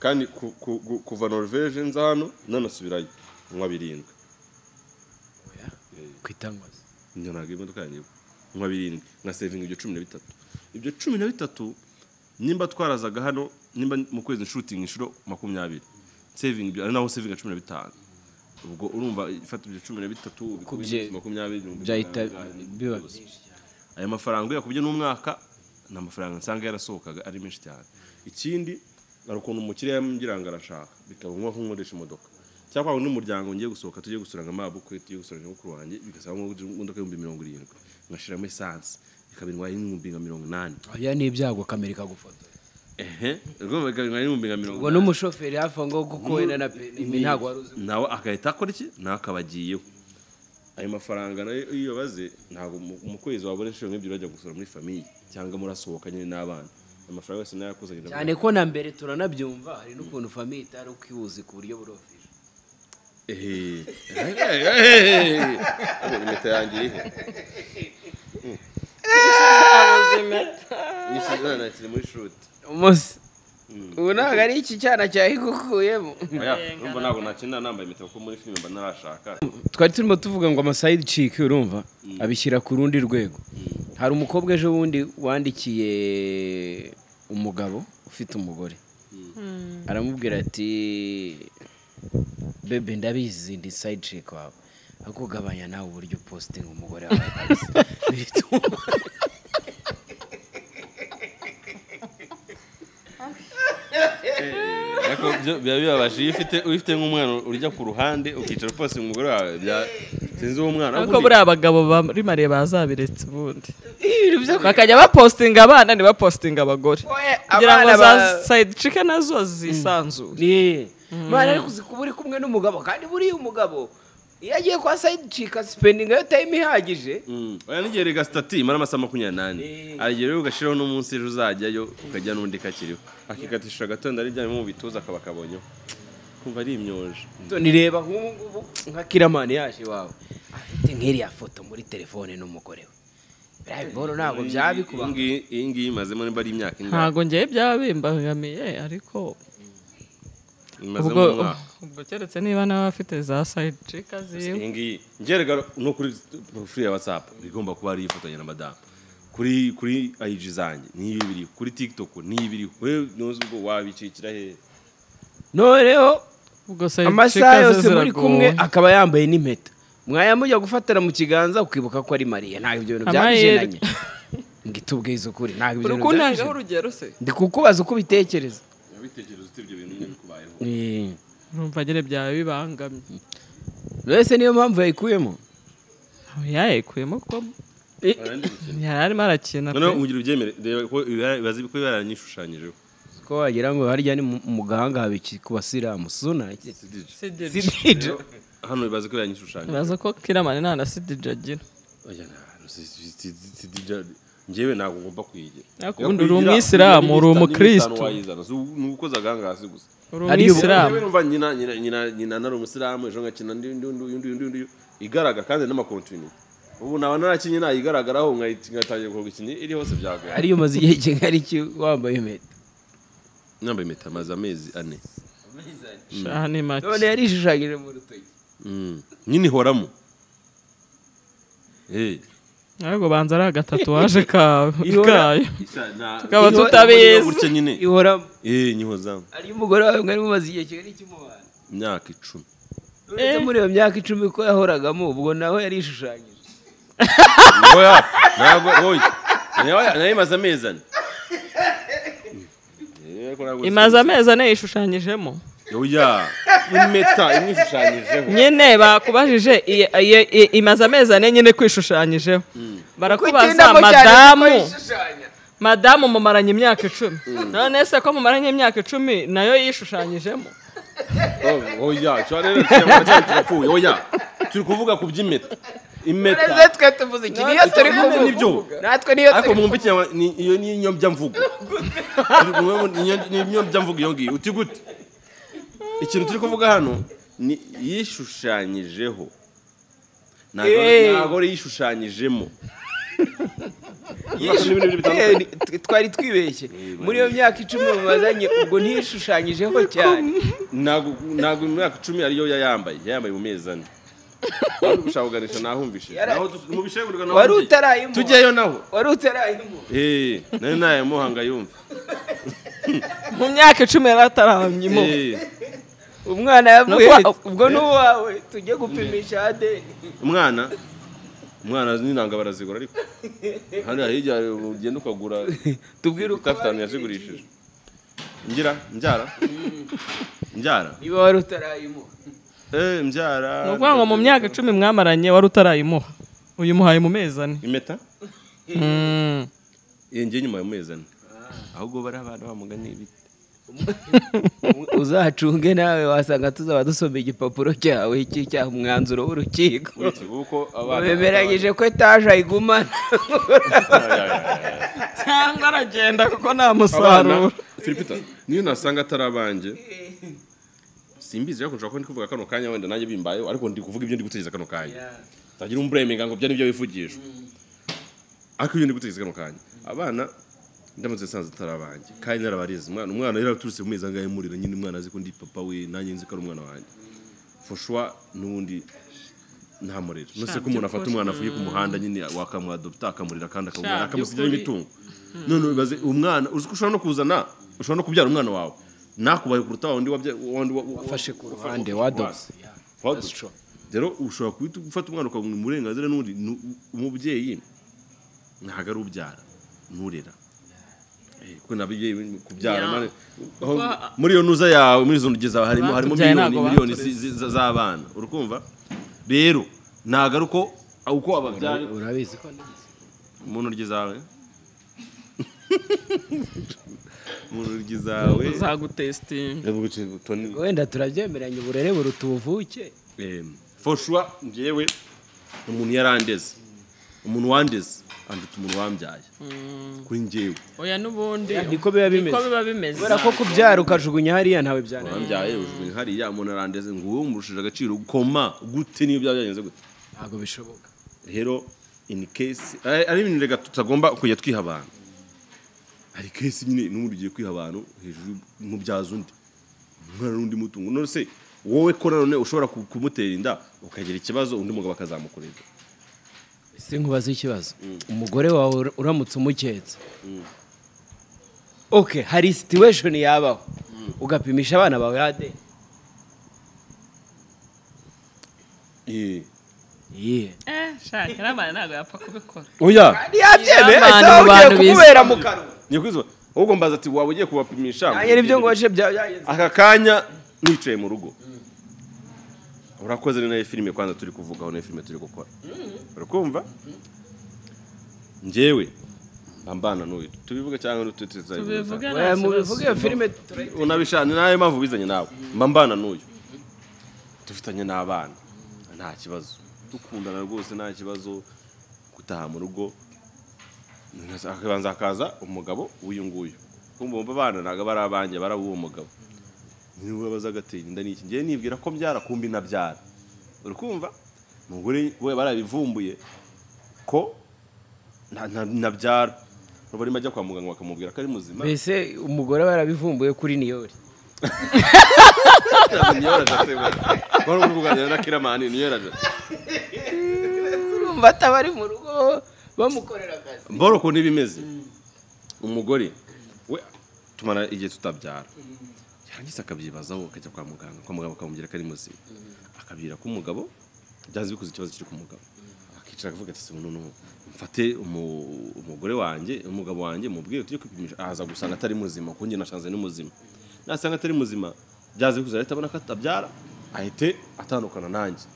kandi ku- ku- ku- kuva norvege nza hano nanasubirayo nywa birindwi ku itangazo njya ntabwo imodoka yanjye nywa birindwi nka sevingi ibyo cumi na bitatu ibyo cumi na bitatu nimba twarazaga hano nimba mu kwezi nshutingi inshuro makumyabiri sevingi ibyo ari naho sevingi cumi na bitanu ubwo urumva ifata ibyo cumi na bitatu Kubye- ubikubye makumyabiri mirongo byahita itanu, biba byose. aya mafaranga yakubye n'umwaka ni amafaranga nsanga yarasohokaga ari menshi cyane ikindi hari ukuntu umukiriya yambwira ngo arashaka bikaba ngombwa ko nkoresha imodoka cyangwa ngo n'umuryango ngiye gusohoka tujye gusura nka mabukwe tujye gusura nyamukuru wanjye bigasaba ngo ngure imodoka y'ibihumbi mirongo irindwi ngashyiramo esanse ikaba intwaye n'ibihumbi nka mirongo inani oya ni ibyago kamera ikagufotora ehe urumva ikaba intwaye n'ibihumbi nka mirongo ngo n'umushoferi hafi aho ngaho kuko wenda na perimi ntabwo wari uzi nawe agahita akora iki nawe akaba agiyeho ayo mafaranga nayo iyo uyabaze ntabwo mu- mu kwezi wabona inshuro nk'ebyiri bajya gusura muri famiye cyangwa murasohoka nyine n'abana ayo mafaranga yose nayo yakoze agenda cyane ko na mbere turanabyumva hari n'ukuntu famiye itari ukwibuzi ku buryo burofije Ehe. Ehe. impeta yanjye irihe Nyinshi- none nakiri muri shuri umunsi ubu ntabwo ari iki cyana cyayigukuyemo urumva ntabwo nakina nambaye impeta kuko muri filime mba narashaka twari turimo tuvuga ngo amasayidi ciki urumva abishyira ku rundi rwego hari umukobwa ejo bundi wandikiye umugabo ufite umugore aramubwira ati bebe ndabizi ndi sayidi ciki wawe ariko ugabanya nawe uburyo upositinga umugore wawe kabisa." Bituma- ariko byo biba bibabaje iyo ufite uyifite nk'umwana urya ku ruhande ukicara uposi umugore wawe bya- sinzi uwo mwana ariko ubundi- buriya abagabo bari mariye bazabiretse ubundi bakajya bapositinga abana ntibapositinga abagore kugira ngo za sayidi cike nazo zisanzure ni mwana ariko uzi kuba uri kumwe n'umugabo kandi buriya umugabo iyo agiye kwa sayidi cika sipendingi yo tayime ihagije Mm. oya n'igihe rega sitati imara amasaha makumyabiri n'ane aragera rero ugashyiraho n'umunsi ejo uzajyayo ukajya n'undi kakiriho akikatisha agatondo ari ryamye mu bituza akaba akabonyeho kumva ari imyoje nireba nk'ubu ngubu nka kiramani yaje iwawe afite nk'iriya foto muri telefone n'umugore we biriya biboro ntabwo byabikuba Iyi ngiyi- iyi ngiyi imazemo niba ari imyaka ingahe ntabwo ngewe byabimbangamiye ariko imazemo ubwo umwaka ubwo keretse niba nawe afite za sayidi cika ziwe iyi ngiyi ngerega no kuri porofili ya watsapu igomba kuba ari ifoto na madamu kuri kuri ayiji zanjye niyo iba iriho kuri tikitoku niyo iba iriho wewe ntuzi ubwo wabicikira hehe noneho ubwo sayidi cika amasaha ze yose muri kumwe ziragowe akaba yambaye n'impeta mwayamujya gufatira mu kiganza ukibuka ko ari mariya ntabwo ibyo bintu Amahirwe. byabijenanye ngo itubwize ukuri ntabwo ibyo uri bintu kuntangaho byabijenanye urugero se ndi kukubaza uko ubitekereza urabitekereza ufite ibyo bintu nyine bikubayeho Eh, numva nyine byabibangamye buri wese niyo mpamvu yayikuyemo yayikuyemo ko Arandi gukina. yari arimo arakina noneho pe ugira ubyemere reba ko ibara- bazi ko baranyishushanyijeho ko wagira ngo harya ni mu- mu gahanga habiki ku basiramu suna iki? Rero, hano bazi ko yaranyishushanyije bibaza ko kiramani nta na sidije agira oya nta- si- si- si- si- si- DJ njyewe ntabwo ngomba kuyigira Ariko ubundi uri umwisilamu, uri umukristo. ni ukoze agahangasi gusa uri Ari ubu- umwisilamu Njyewe numva nyina nyina nyina nyina nari umusiramu ejo nkakina ndi- ndi- ndi- undi undi undi undi igaragara kandi n'amakontinite ubu naba narakinye nayigaragaraho nkayit- ngatangira kuvuga ikinyi iri hose byagoye ariyo umaze igihe kingana iki wambaye impeta nambaye impeta amaze amezi ane aha ni make none yarishushanyije mu rutoki Mm. nyine ihoramo Eh. ahubwo banza ari agatatuwaje kawe kayo tukaba Ihora- tutabizi. gutya nyine ihora eh nyihozamu ariyo umugore wawe mwari mumaze igihe kingana iki mubana imyaka icumi uretse muri iyo myaka icumi ko yahoragamo ubwo nawe yarishushanyije oya ntabwo oya Nayo- nayo imaze amezi ane Eh, ko ntabwo- imaze amezi ane yishushanyijemo oya impeta imwe ishushanyijeho nyine bakubajije iyi- iyi- iyi- imaze amezi ane nyine kwishushanyijeho barakubaza Kwitindamo cyane kuko madamu yishushanya. madamu mumaranye imyaka icumi none se ko mumaranye imyaka icumi nayo yishushanyijemo Oh, oya cyo rero kiyamara cyane turapfuye oya turi kuvuga ku by'impeta Uretse impeta twe tuvuze iki niyo turi Ibyo kuvuga nibyo natwe niyo ariko turi mwumva ikinyama ni- iyo ni inyombya-mvugo. Turi kumwe mu- ni inyo- ni inyombya-mvugo iyo ngiyo uti gute ikintu turi kuvuga hano ni yishushanyijeho ntabwo ntabwo ari yishushanyijemo N'ibindi bintu bitandukanye. Eh, tw- twari twibeshye muri iyo myaka icumi mubazanye ubwo ntiyishushanyijeho cyane ntabwo ntabwo mu myaka icumi ariyo yayambaye yayambaye mu mezi ane wari gushaka kuganisha nahumvishije Yara- naho tu- mu bishegurirwa naho wari tugiye. utarayimura tujyayo naho wari utarayimura Eh, nari nayamuhanga yumva mu myaka icumi yari atarahamyemo Eh, umwana yavuye Nubwo- ubwo n'uwawe tujye gupimisha adeni umwana umwana n'intanga barazigura ariko hano hirya hari ugenda ukagura tubwire uko itafitanu yazigurishije ngira mbyara mbyara niba wari utarayimura Eh, mbyara ni ukuvuga ngo mu myaka icumi mwamaranye wari utarayimuha uyimuhaye mu mezi ane impeta Mm. Eh, ngiye nyuma ya mezi ane ahubwo bari abana bamugani ibiti uzahacunge nawe wasanga tuzaba dusoma igipapuro cyawe cy'icyaha umwanzuro w'urukiko Uretse kuko abana bemeranyije ko etaje ayigumana cyangwa aragenda kuko nta abana musaruro Filipita niyo nasanga atari abanjye simbizi ariko nshobora kuba ndi kuvuga kano kanya wenda nanjye bimbayeho ariko ndi kuvuga ibyo ndi gutegereza kano kanya tagira umburemenga ngo ibyo ni byo bivugisha ariko ibyo ndi gutegereza kano kanya abana ndamutse nsanze atari abanjye kandi narabareze umwana umwana yari aturutse mu mezi angahe murira nyine umwana azi ko ndi papa we nanjye nzi ko ari umwana wanjye foshwa n'ubundi ntamurera nose ko umuntu afata umwana avuye ku muhanda nyine wakamwadopta akamurira kandi akamurira akamusigira imitungo none ubaze umwana uzi ko ushobora no kuzana ushobora no kubyara umwana wawe nakubaye kuruta wa wundi wabya- wa wundi wa- wa- Wafashe ku wafa- ruhande, wafa- wadopse. wa- wadopse. rero ushobora guhita ufata umwana ukamuha uburenganzira n'undi nu- umubyeyi ntabwo ari ubyara nturera Eh, kuko n'ababyeyi kubyara Ya. mane- aho- muri iyo ntuza yawe muri izo ntuge zawe harimo harimo Batubyaye miliyoni ntago miliyoni batureze. zi- zi- z'abana urukumva rero ntabwo ari uko uko ababyara urabizi ko nigeze mu ntoryi zawe mu ntoryi zawe uzagutesitinga Ndavuga uti- Tony, wenda turabyemeranya uburere buruta ubuvuke em, for sure njyewe umuntu yarandeze umuntu wandeze anduta umuntu wambyaye kuri njyewe oya n'ubundi niko biba bimeze niko biba bimeze kubera ko kubyara ukajugunya hariya ntawe byana wambyaye ujugunya hariya umuntu arandeze ngo wowe umurushije agaciro koma gute niyo byaba byagenze gute ntabwo bishoboka rero in case ari ari ibintu rega tutagomba kujya twiha abantu hari case nyine n'ubundi ugiye kwiha abantu hejuru mubyaza undi umwana n'undi mutungo none se wowe ko nanone ushobora ku- kumutera inda ukagira ikibazo undi mugabo akazamukureba si nkubaza ikibazo umugore wawe ura- uramutse umuketse oke hari situation yabaho ugapimisha abana bawe adeni Eh. yeee eh shakira abana ntabwo yapfa kubikora oya ntiyabyemera Abantu isaha ugiye bantu bizi. kumubera mu kanwa ngiye kwizuba ahubwo mbaza ati waba ugiye kubapimisha nanjye nibyo ngoje byagenze aka kanya nicaye mu rugo urakoze ni nayo filime kwanza turi kuvugaho nayo filime turi gukora urakumva njyewe ambana n'uyu tubivuge cyangwa ntitutize tubivuge Oya, nta kibazo mubivuge iyo filime unabishana nayo mpamvu ubizanye nawe mba mbana n'uyu dufitanye n'abana nta kibazo dukundana rwose nta kibazo gutaha mu rugo akabanza hakaza umugabo w'uyu nguyu kumva bumva abana ntabwo bari abanjye bari ab'uwo mugabo niba baza agatera inda n'iki ngewe nibwira ko mbyara kumbi nabyara uri kumva umugore we barabivumbuye ko nta- nta- ntabyara ubu arimo ajya kwa muganga bakamubwira ko ari muzima mbese umugore barabivumbuye kuri niyori niyoraje asebwa wari uri kuganira na kiramani niyoraje urumva ataba ari mu rugo bamukorera akazi mboro ukuntu iba imeze umugore we tumara igihe tutabyara yarangiza akabyibazaho akajya kwa muganga kwa muganga bakamubwira ko ari muzima akabwira ko umugabo byazi bikoze ikibazo kiri ku mugabo akicara akavuga ati "Sibuntu n'ubu mfate umu- umugore wanjye umugabo wanjye mubwire tujye kwipimisha aza gusanga atari muzima kuko njye nasanze ni muzima nasanga atari muzima byazi bikoze ahita abona ko atabyara ahite atandukana nanjye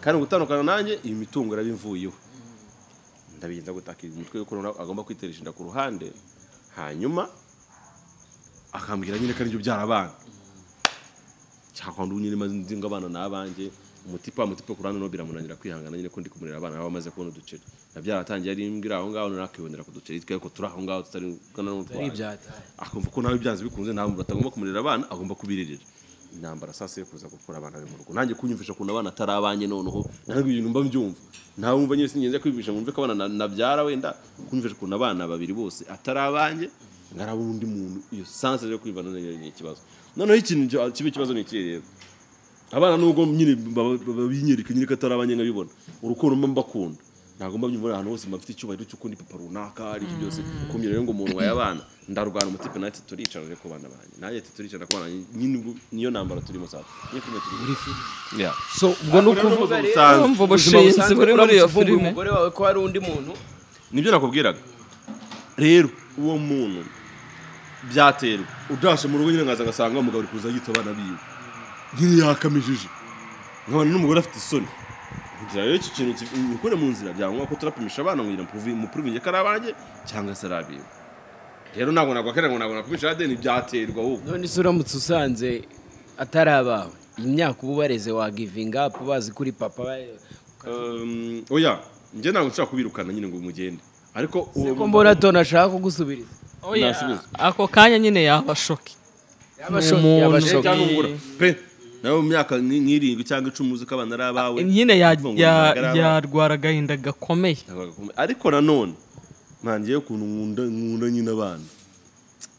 kandi gutandukana nanjye iyi mitungo iraba imvuyeho ndabigenza gutakira umutwe yuko rero agomba kwiteresha inda ku ruhande hanyuma akambwira nyine ko aribyo byara abana cyakwanda ubu nyine maze nzinga abana ni abanjye umutipa mutipa ku ruhande no biramunanira kwihangana nyine ko ndi kumurera abana baba bamaze kubona uduceri na byaratangiye ari imbwira aho ngaho nakibonera ku duceri twe ko turi aho ngaho tutari gana n'utwaye akumva ko nawe byanze bikunze nta muntu atagomba kumurera abana agomba kubiririra intambara sasa yo kuza gukura abana be mu rugo nanjye kunyumvisha ukuntu abana atari abanye noneho nange ibintu mba mbyumva ntawe wumva nyine singenza kwiyumvisha ngo mve ko abana na- nabyara wenda kunyumvisha ukuntu abana babiri bose atari abanjye ngaraba undi muntu iyo sanse yo kwivana nayo ni ikibazo noneho ikintu cyo- kiba ikibazo ni ikihe rero abana nubwo nyine baba- baba binyereka nyine ko atari abanye nkabibona urukundo mba mbakunda ntabwo mba byumva ari ahantu hose mbafite icyubahiro cy'ukundi papa runaka ari ibyo byose kumira rero ngo umuntu waye abana ndarwana umutipe nati turicara rero ku bana banjye nanjye ati turicara ku bana banjye nyine ubwo niyo ntambara turimo saa niyo filime turi muri filime so ubwo ni ukuvuga ubuzima rero busanzwe Urumva ubushinzi buri muri iyo uramutse uvumbuye filime umugore wawe ko hari undi muntu nibyo nakubwiraga rero uwo muntu byaterwa udashe mu rugo nyine nkaza ngasanga umugabo ari kuza yita abana biwe nyine yakamijije nkabona n'umugore afite isoni ngira rero iki kintu ukure mu nzira byangwa ko turapimisha abana ngira mupuruvinge ko ari abanjye cyangwa se ari abiwe rero ntabwo nagwakera ngo ntabwo nakumisha adeni byaterwa ahubwo none se uramutse usanze atari abawe imyaka uba ubareze wagivinga apu bazi kuri papa bareba. Um, oya njye ntabwo nshaka kubirukana nyine ngo mugende ariko uwo ko mbona tona ashaka kugusubiriza Oya, Nasubiza. ako kanya nyine yabashoke yabashoke yabashoke cyangwa umugura pe nawe mu myaka nk- nk'irindwi cyangwa icumi uzi ko abana ari abawe nyine ya- uvuga ngo ya- ntabwo ari abawe. yarwara agahinda gakomeye ariko nanone ntangiye ukuntu nkunda nkunda nyine abana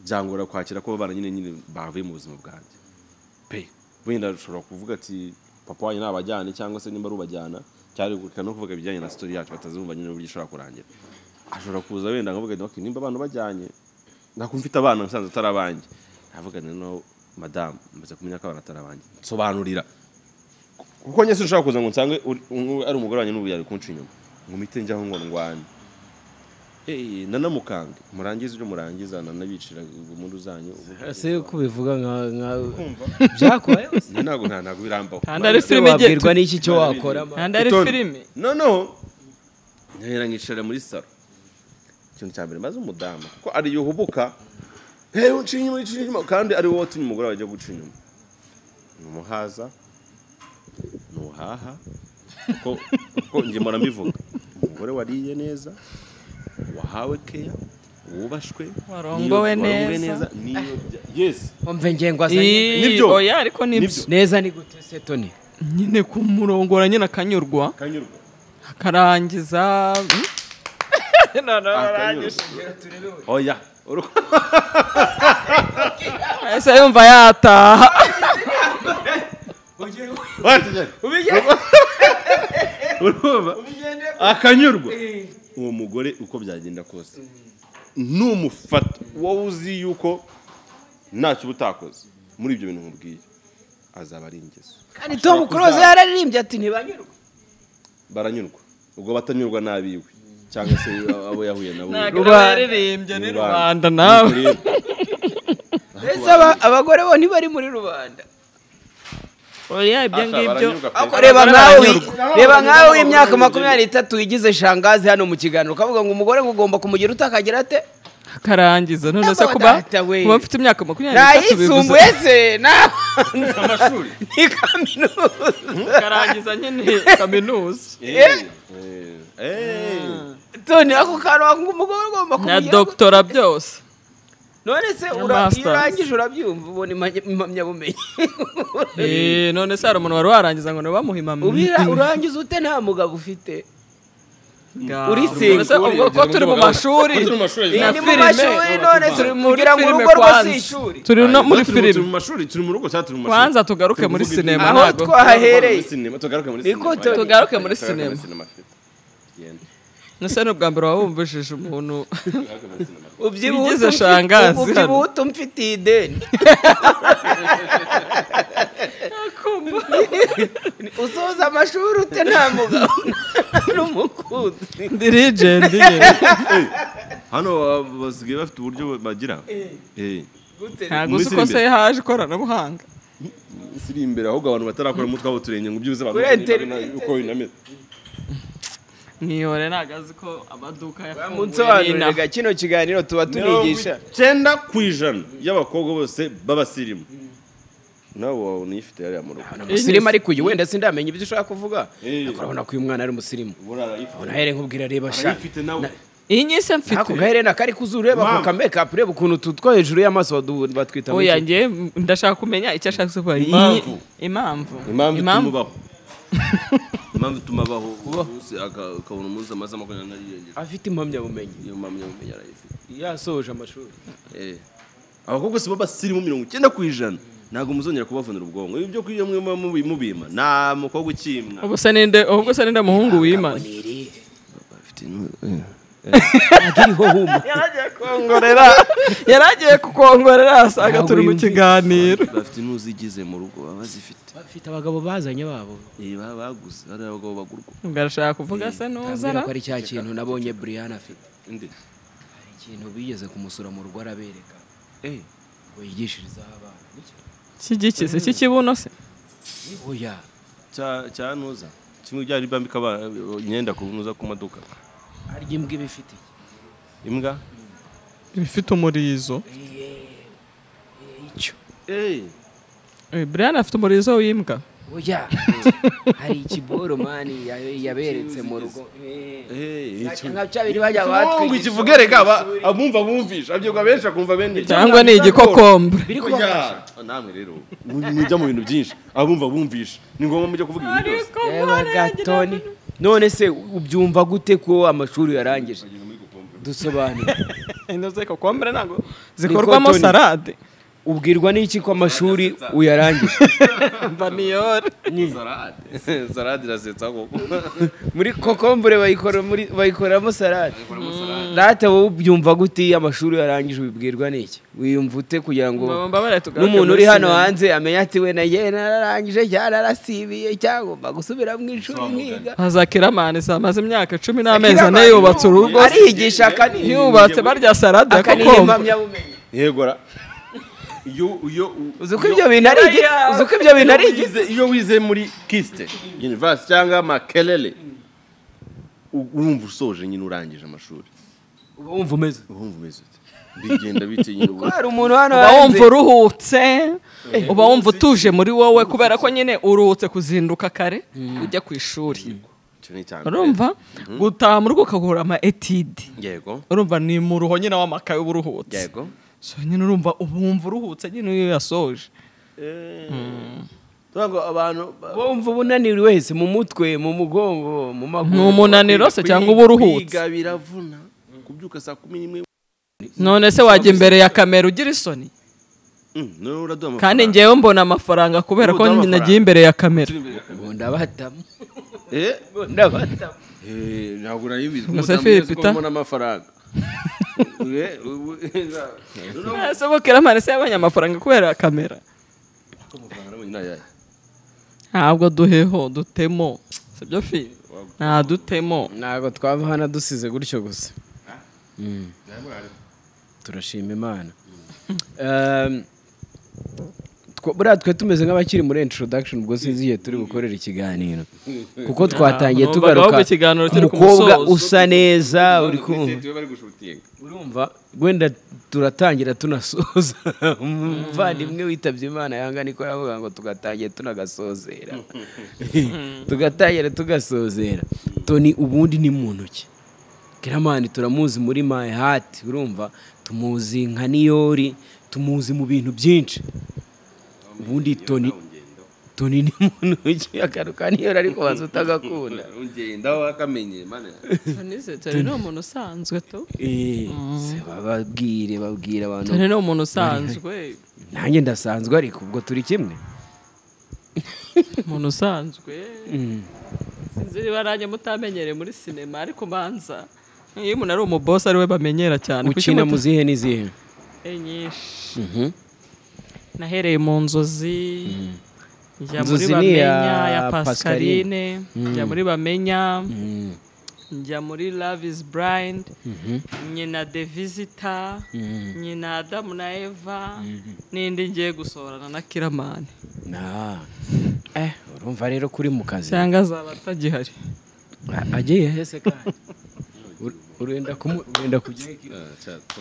byangora kwakira ko abana nyine nyine bavuye mu buzima bwanjye pe wenda ushobora kuvuga ati papa wanyu nabajyane cyangwa se nimba ari ubajyana cyari gukurikira no kuvuga ibijyanye na sitori yacu batazumva nyine uburyo ishobora kurangira ashobora kuza wenda nkavuga ati "Okay, nimba abantu bajyanye nako mfite abana nsanze atari abanjye navuga nti no madamu maze kumenya ko abana atari abanjye nsobanurira kuko njye sinshobora kuza ngo nsange uri- un- ari umugore wanjye n'ubu yari kunca inyuma ngo mpite njyaho ngo ndwane Eh, nanamukange murangize ibyo murangiza nanabicira ubumundu zanyu ubundi- ese ko ubivuga nka nka byakubayeho se? Njye ntabwo nta- ntabwo birambaho kandi ari filime igiye wabwirwa n'iki cyo wakora kandi ari Itonde. filime noneho nkahera nkicara muri saro ikintu cya mbere maze umudamu kuko ariyo uhubuka hehe uciye inyuma uciye inyuma kandi ari wowe watumye umugore wawe ajya guca inyuma ni umuhaza ni uhaha kuko kuko njye mpora mbivuga umugore wariye neza wahawe keya wubashwe Warongowe niyo- warongowe neza. niyo bya- yes umva ngengo Ii, Nibyo. oya ariko nibyo Nibyo. neza ni gute se toni nyine kumurongora nyine akanyurwa kanyurwa akarangiza mm. No, no, arangije. akanyurwa oya uru- ese yumva yataha urumva akanyurwa uwo mugore uko byagenda kose numufata wowe uzi yuko ntacyo uba utakoze muri ibyo bintu nkubwiye azaba ari ingeso kandi tom close yararirimbye ati ntibanyurwe baranyurwa ubwo batanyurwa n'abiwe cyangwa se abo yahuye nabo yaririmbye ni rubanda nawe Rero, mbese aba- abagore bo ntibari muri rubanda oya ibyo Aka ngibyo baranyurwa pe. Ako reba nkawe reba nkawe w'imyaka makumyabiri n'itatu wigize shangazi hano mu kiganiro ukavuga ngo umugore ngo ugomba kumugira utakagira ate akarangiza none se Ntabwo kuba data we. kuba mfite imyaka makumyabiri n'itatu bivuze ntayisumbuye se ni kaminuza akarangiza nyine kaminuza Eh, eh, eh. toni ako kantu wakumva umugore ugomba na kumugira doktora byose none se Na ura- iyo masters. urangije urabyumva ubona impamya- impamyabumenyi Eh, none se hari umuntu wari warangiza ngo nawe bamuhe impamya Ubira- urangiza ute nta mugabo ufite Urisinga. Ubwo se- ubwo ko turi mu mashuri Ko turi mu mashuri, Iyi za ni mu filime. mashuri none Turi turi- muri kugira ngo filime urugo rwo si kwanza. ishuri turi no Ayo, muri turi mu- turi mu filime mashuri turi mu rugo cyangwa turi mu mashuri kwanza tugaruke muri kuvuga sinema ibyo- aho ntabwo twahereye sinema tugaruke muri Niko sinema tu- tugaruke muri sinema. Genda. nese ni ubwa mbere wabumvishije umuntu Tugaruke muri sinema. ubyibuhe Bigize utumfi- shangazi hano. ubyibuhe utumfitiye ideni usoza amashuri ute nta mugabo n'umukunzi ndi rigendi hano ba- basigaye bafite uburyo bagira Eh. gute ntabwo Muri uzi ko filime. se haje ikoranabuhanga siri imbere ahubwo abantu batarakora mu twabo turenge ngo byuze abantu Kuri bamenye internet. bina- uko binameze niyore ntabwo azi ko amaduka yafunguye n'inaha munsobanurira kino kiganiro tuba tunigisha icyenda ku ijana y'abakobwa bose b'abasirimu nawe wabona uyifite yariya mu rugo umusirimu ariko uyu wenda sindamenya ibyo ushaka kuvuga Eh. ariko urabona ko uyu mwana ari umusirimu buriya arayifite urabona here nkubwira reba sha arayifite nawe iyi nyise ako mfite gaherena kari kuzureba Mama. ku kamekapu ureba ukuntu tu two hejuru y'amaso badu- batwita oya muki ngewe ndashaka kumenya icyo ashaka kuvuga Iyi- Impamvu. impamvu impamvu tumubaho impamvu tumabaho umunsi aka- akabona umunsi amaze makumyabiri n'arindwi afite impamyabumenyi iyo mpamvu yamenya arayifite yasoje amashuri Eh. abakobwa si bo basirimu mirongo icyenda ku ijana ntabwo muzongera kubavunira ubwonko ibyo kurya mwe muba mubi- mubima nta mukobwa ukimwa ubwo se ninde ubwo se ninde muhungu wimana Bafite nu- eh. yari agiye kukongorera asanga Ntabwo turi mu yumvise. kiganiro bafite n'uzigize mu rugo baba bazifite bafite abagabo bazanye babo Eh, baba baguze ari abagabo bagurwa ubwo arashaka kuvuga se n'uzara ko ari cya kintu nabonye Brian afite Inde? ikintu bigeze kumusura mu rugo arabereka Eh. ngo yigishirizeho abana Niki? cy'igikize cy'ikibuno se oya cya cya nuza kimwe byari bambika abana, eh, imyenda ku nuza ku maduka harya imbwa iba ifite iki? imbwa ibifite umurizo icyo Eh, Eh, Brian afite umurizo w'imbwa oya hari ikiboro mani ya- yaberetse mu rugo Eh. eh, icyo- nka cya biri bajya Mungu ikivuge reka aba- abumva bumvisha abyuka benshi akumva bene cyangwa ni igikokombe biri kubafasha Oya, namwe rero mu- mujya mu bintu byinshi abumva bumvisha ni ngombwa mujya kuvuga ibintu byose reba gatoni none se ubyumva gute ko amashuri yarangije dusobanure ino zikokombe ntabwo zikorwamo Ni cotton. salade ubwirwa n'iki ko amashuri uyarangije vaniyore Zarade. zarade irasetsa koko muri kokombure bayikora muri bayikoramo salade rata wowe ubyumva gute iyo amashuri yarangije ubibwirwa n'iki wiyumva ute kugira ngo mbabare tugaruke n'umuntu muri uri hano sinema. hanze amenye ati we nagiye nararangije cyangwa narasibiye cyangomba gusubira mu ishuri nkiga hazakiramani zamaze imyaka cumi n'amezi ane yubatse urugo ariyigisha akaniha yubatse barya salade ya akaniha kokombe impamyabumenyi yegora iyo iyo u- uzi ko iyo- ibyo bintu ari igi- uzi ko ibyo bintu ari igi- wize- iyo wize muri kiste universe cyangwa makelele u- urumva usoje nyine urangije amashuri uba wumva umeze uba wumva umeze ute bigenda bite nyine ubu ko hari umuntu hano uba hanze wumva uruhutse uba wumva utuje muri wowe kubera ko nyine uruhutse kuzinduka kare ujya ku ishuri icyo ni icya mbere. urumva gutaha mu rugo ukagura ama etide yego urumva ni mu ruho nyine w'amakaye uba uruhutse yego so nyine urumva uba wumva uruhutse nyine iyo yasoje tuvuga ngo abantu ba- wumva ubunaniro wese mu mutwe mu mugongo mu maguru Ni umunaniro se cyangwa uba uruhutse kwiga biravuna kubyuka saa kumi n'imwe none se wajya imbere ya kamera ugira isoni Mm, noneho uraduha amafaranga. kandi ngewe mbona amafaranga kubera ko Ubu uduha nagiye amafaranga. imbere ya kamera ubu ndabatamo Eh? ubu ndabatamo Eh, ntabwo narayibizi Ngo se umudamu Philip yose ko ta- mbona amafaranga Eh, ubu- noneho ese bukiramani se yabonye amafaranga kubera kamera amafaranga nabonye ni ayahe? ntabwo duheho dutemo sibyo fi nta dutemo ntabwo twaba hano dusize gutyo gusa Mm. turashima imana Um, two- buriya twe tumeze nk'abakiri muri introduction ubwo sinzi igihe turi bukorera ikiganiro kuko twatangiye numvaga tugaruka ahubwo ikiganiro ku kiri ku mukobwa musozo. usa neza uri kumva Sente bari gushutinga. urumva wenda turatangira tunasoza umuvandimwe witabye imana yanga niko yavuga ngo tugatangira tunagasozera tugatangira tugasozera toni ubundi ni mu ntoki kiramani turamuzi muri my heart urumva tumuzi nka niyori tumuzi mu bintu byinshi ubundi toni toni ni muntu ugiye akaruka niyora ariko waza utagakunda ugenda wakamenye mana Vanessa, turi ni umuntu usanzwe tu Eh, se bababwire babwire abantu turi ni umuntu usanzwe nanjye ndasanzwe ariko ubwo turi kimwe umuntu usanzwe sinzi niba nanjye mutamenyereye muri sinema ariko banza iyo umuntu ari umubosi ari we bamenyera cyane kuki ukina mu muta- zihe n'izihe Eh, nyinshi nahereye mu nzozi njya muri Nzozi ni iya bamenya ya Pascaline. pascaline njya muri bamenya njya muri love is blind nyina the visitor nyina adamu na eva n'indi ngiye gusohorana na kiramani na eh urumva rero kuri mu kazi cyangwa azaba atagihari agiye hese kandi Ur- urenda kumu urenda kujya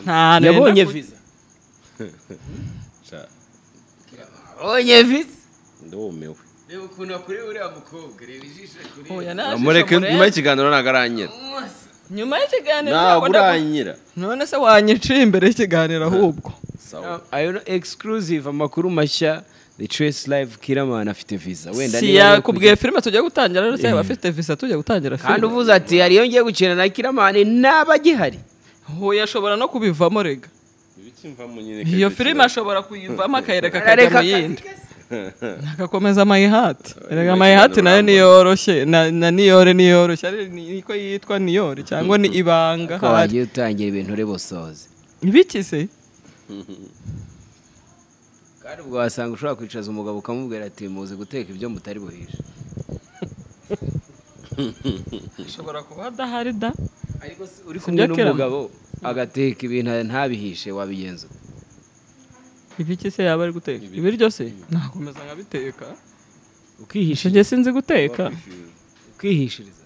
nta yabonye visa abonye visa ndumiwe reba ukuntu akuriye uriya mukobwa reba ijisho kuri mureke nyuma y'ikiganiro ntabwo aranyira nyuma y'ikiganiro ntabwo nabona- uranyira none se wanyiciye imbere y'ikiganiro ahubwo sawa ayo no exclusive amakuru mashya the trace live kiramana afite visa wenda si niba yo yakubwiye filime tugiye gutangira rero cyangwa abafite visa tugiye gutangira kujya- kandi filime uvuze ati hari iyo ngiye gukina na kiramani ntaba agihari huye ashobora no kubivamo rega iyo filime ashobora kuyivamo akayireka Arareka akajya mu akazi yindi agakomeza amayihati rega amayihati nayo niyoroshye na na niyore niyoroshye ari niko yitwa niyore cyangwa ni ibanga ko hari wagiye utangira ibintu ureba usoze ibiki se kandi ubwo wasanga ushobora kwicaza umugabo ukamubwira ati muzi guteka ibyo mutari buhishe ashobora kuba adahari da ariko se uri kumwe kumwe n'umugabo, n'umugabo agateka ibintu ntabihishe wabigenza ute? ibiki se yaba ari guteka ibiryo se nakomeza nkabiteka ukihisha njye sinzi guteka ukihishiriza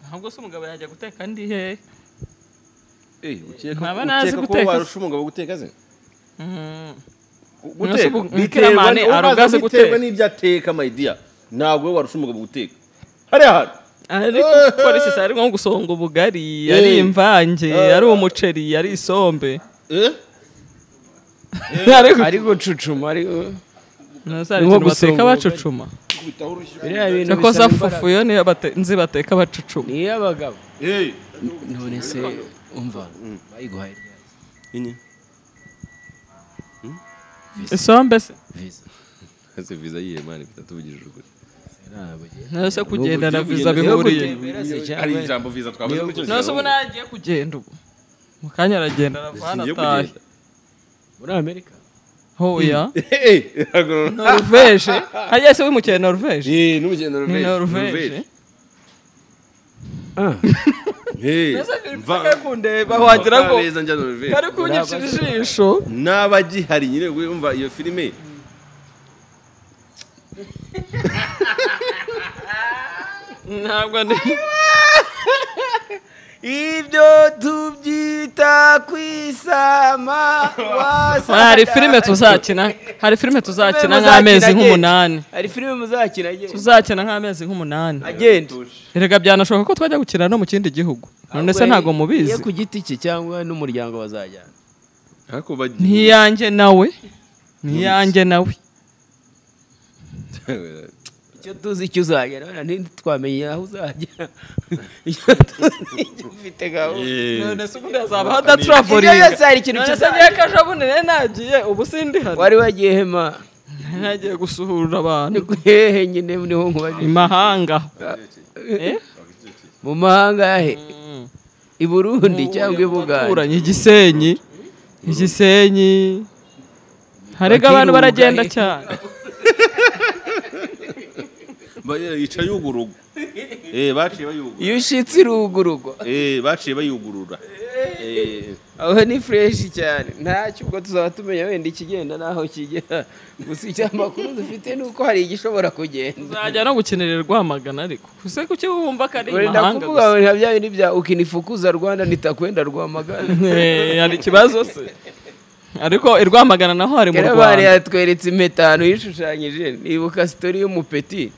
ntabwo se umugabo yajya guteka ndi hehe ukeka Ntaba nazi ukeka ko guteka se. warusha umugabo guteka se Mm. Gu- Mwese guteka ubu- biterwa Mukiramani ni- uba arugaze uzi biterwa guteka. n'ibyo ateka mayidiya ntabwo we warusha umugabo guteka hariya hantu ariko polisi se ari nko gusonga ubugari ari imvange ari umuceri ari isombe Eh? ariko ari gucucuma ari nasa ari Ni nko ikintu bateka gusonga ubugari. bacucuma Kubitaho urushyi. biriya bintu cyakoze bisaba afufu yo niyo bate- nzi bateka bacucuma niyo abagabo Eh. none se umva bayiguhaye ryari? isombe se visa Ese visa yihe mani bitatuvugije ukuri nose kugenda na ubu viza ugenda- bihuriye hari ijambo visa twavuze muri kino nose ubu kiganiro. nagiye kugenda ubu mu kanya aragenda aravana Singiye atahe kugenda. muri amerika hoya Eh, ntabwo- noruveje hajya se wimukira noruveje Eh, n'urugendo ni Norvège, noruveje Norvège. Eh, mva- kundeba wagira ngo Mva neza njya Norvège. kari kunyica ijisho n'abagihari nyine wumva iyo filime ntabwo ndi ibyo tubyita kwisama hari filime tuzakina hari filime tuzakina nk'amezi nk'umunani hari filime muzakina agenda tuzakina nk'amezi nk'umunani agenda rega byanashoboka ko twajya gukina no mu kindi gihugu none se ntabwo mubizi iyo ku giti cye cyangwa n'umuryango bazajyana ariko bagiye ntiyanjye nawe ntiyanjye nawe icyo tuzi icyo uzagera wenda ntitwamenye aho uzajya icyo tuzi icyo ufite gahunda none se ubundi hazaba hadatravoriga Ibyo yose hari ikintu none se kizaba. niyo akajabundi rero nagiye ubu sindi wari hano wagiye hema nagiye gusuhura abantu ni hehe nyine niho i nkubajije mahanga Eh? mu mahanga he i burundi cyangwa i buganda baturanye igisenyi igisenyi harega abantu baragenda cyane yica yugurugu Eh, baciye bayugurura iyo ushitse irugurugo Eh, baciye bayugurura Eh, aho ni fureshi cyane ntacyo ubwo tuzaba tumenya wenda ikigenda n'aho kigera gusa icyo amakuru dufite ni uko hari igishobora kugenda uzajya no gukenera rwamagana ariko ese kuki wumva ko ari wenda imahanga kuvuga gusa bya bindi bya ukinifukuza rwanda nitakwenda rwamagana Eh, hari ikibazo se ariko i rwamagana naho hari mu Karabare rwanda yatweretse impetano yishushanyije nibuka sitori y'umupeti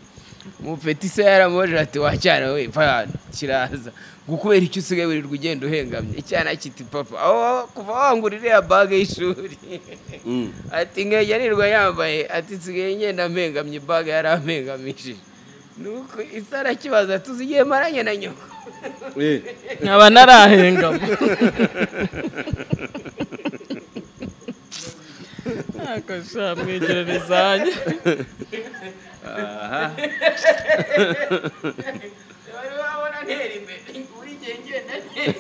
umupeti se yaramubajije ati wacyara we va hano kiraza gukubera icyo usigaye wirirwa ugenda uhengamye icyana kiti papa aho kuva wangura iriya bage y'ishuri ati nkajya nirirwa yambaye ati nsigaye ngenda mpengamye bage yari ampengamishije nuko isara kibaza tuzigiye maranye na nyoko nkaba narahengamo akasha mwegererezanye bari babona ntera imbere buri gihe ngenda ntera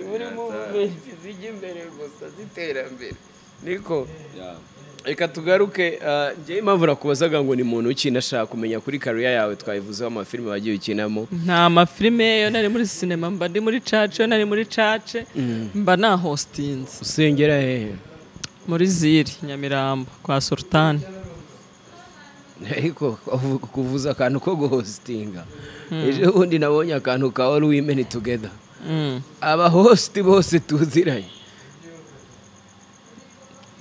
muri muvumenti zijya imbere gusa z'iterambere niko reka tugaruke njyewe impamvu nakubazaga ngo ni muntu ukinashaka kumenya kuri kariya yawe twayivuzeho amafilime wagiye ukinamo nta mafilime yo nari muri sinema mba ndi muri cace yo nari muri cace mba na hositinze usengera hehe muri ziri nyamirambo kwa sultani ariko kuvu- kuvuza akantu ko guhositinga ejo bundi nabonye akantu ka wari wimeni tugeda Mm. abahositi bose tuziranye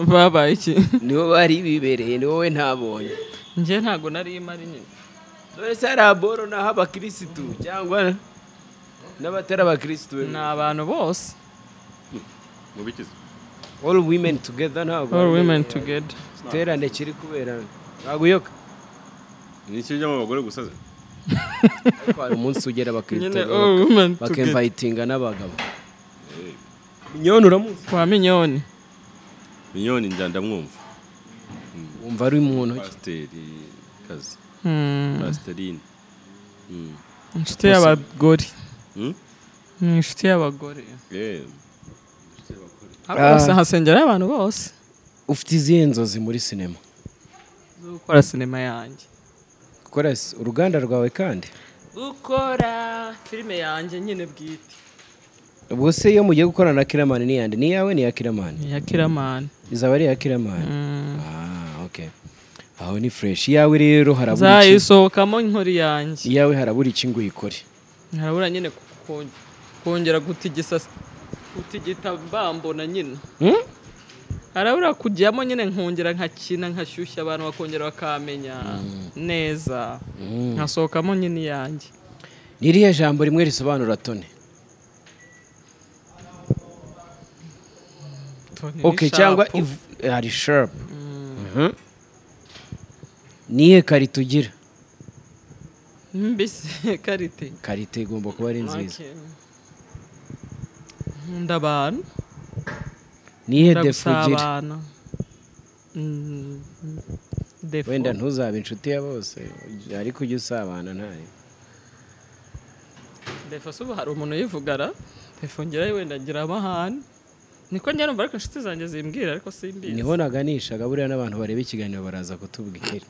babaye iki nibo bari bibereye ni wowe ntabonye njye ntabwo nari imari nyine dore se hari aboro naho abakirisitu cyangwa n'abatari abakirisitu ni abantu bose mubikize all women together ntabwo all women together iterane kiri kubera ntaguyoka ni iki bijyamo abagore gusaza ariko hari umunsi ugera nyine bakirisitu all women together bakemvayitinga n'abagabo minyoni uramuzi kwa minyoni minyoni njya ndamwumva wumva ari mu ntoki pasiteri kazi Mm. pasiterine Mm. inshuti y'abagore Mm? ni inshuti y'abagore Yeah. Hano hose hasengera abantu bose ufite izihe nzozi muri sinema zo gukora sinema yanjye gukora uruganda rwawe kandi gukora filime yanjye nyine bwite ubwo se iyo mugiye gukorana na kiramani ni yande ni iyawe ni iya kiramani ni iya kiramani izaba ari iya kiramani ah ok aho ni fureshi iyawe rero harabura iki- nzayisohokamo inkori yanjye iyawe harabura iki ngo uyikore harabura nyine ku- kongera gutigisa gutigita bambona nyine Hmm? harabura kujyamo nyine nkongera nkakina nkashyushya abantu bakongera bakamenya neza nkasohokamo nyine iyanjye ni iriya jambo rimwe risobanura tone Tony ok Sharp. cyangwa iv- hari shapu nihe karite ugira mbese karite karite igomba kuba ari nziza Okay. nkunda abantu nihe nkunda defu ugira gusabana Mm, defu. wenda ntuzabe inshuti ya bose ariko ujye usabana ntayo defu se ubu hari umuntu uyivugara defu ngira wenda ngira amahane niko njya numva ariko inshuti zanjye zimbwira ariko simbizi niho naganishaga buriya n'abantu bareba ikiganiro baraza kutubwira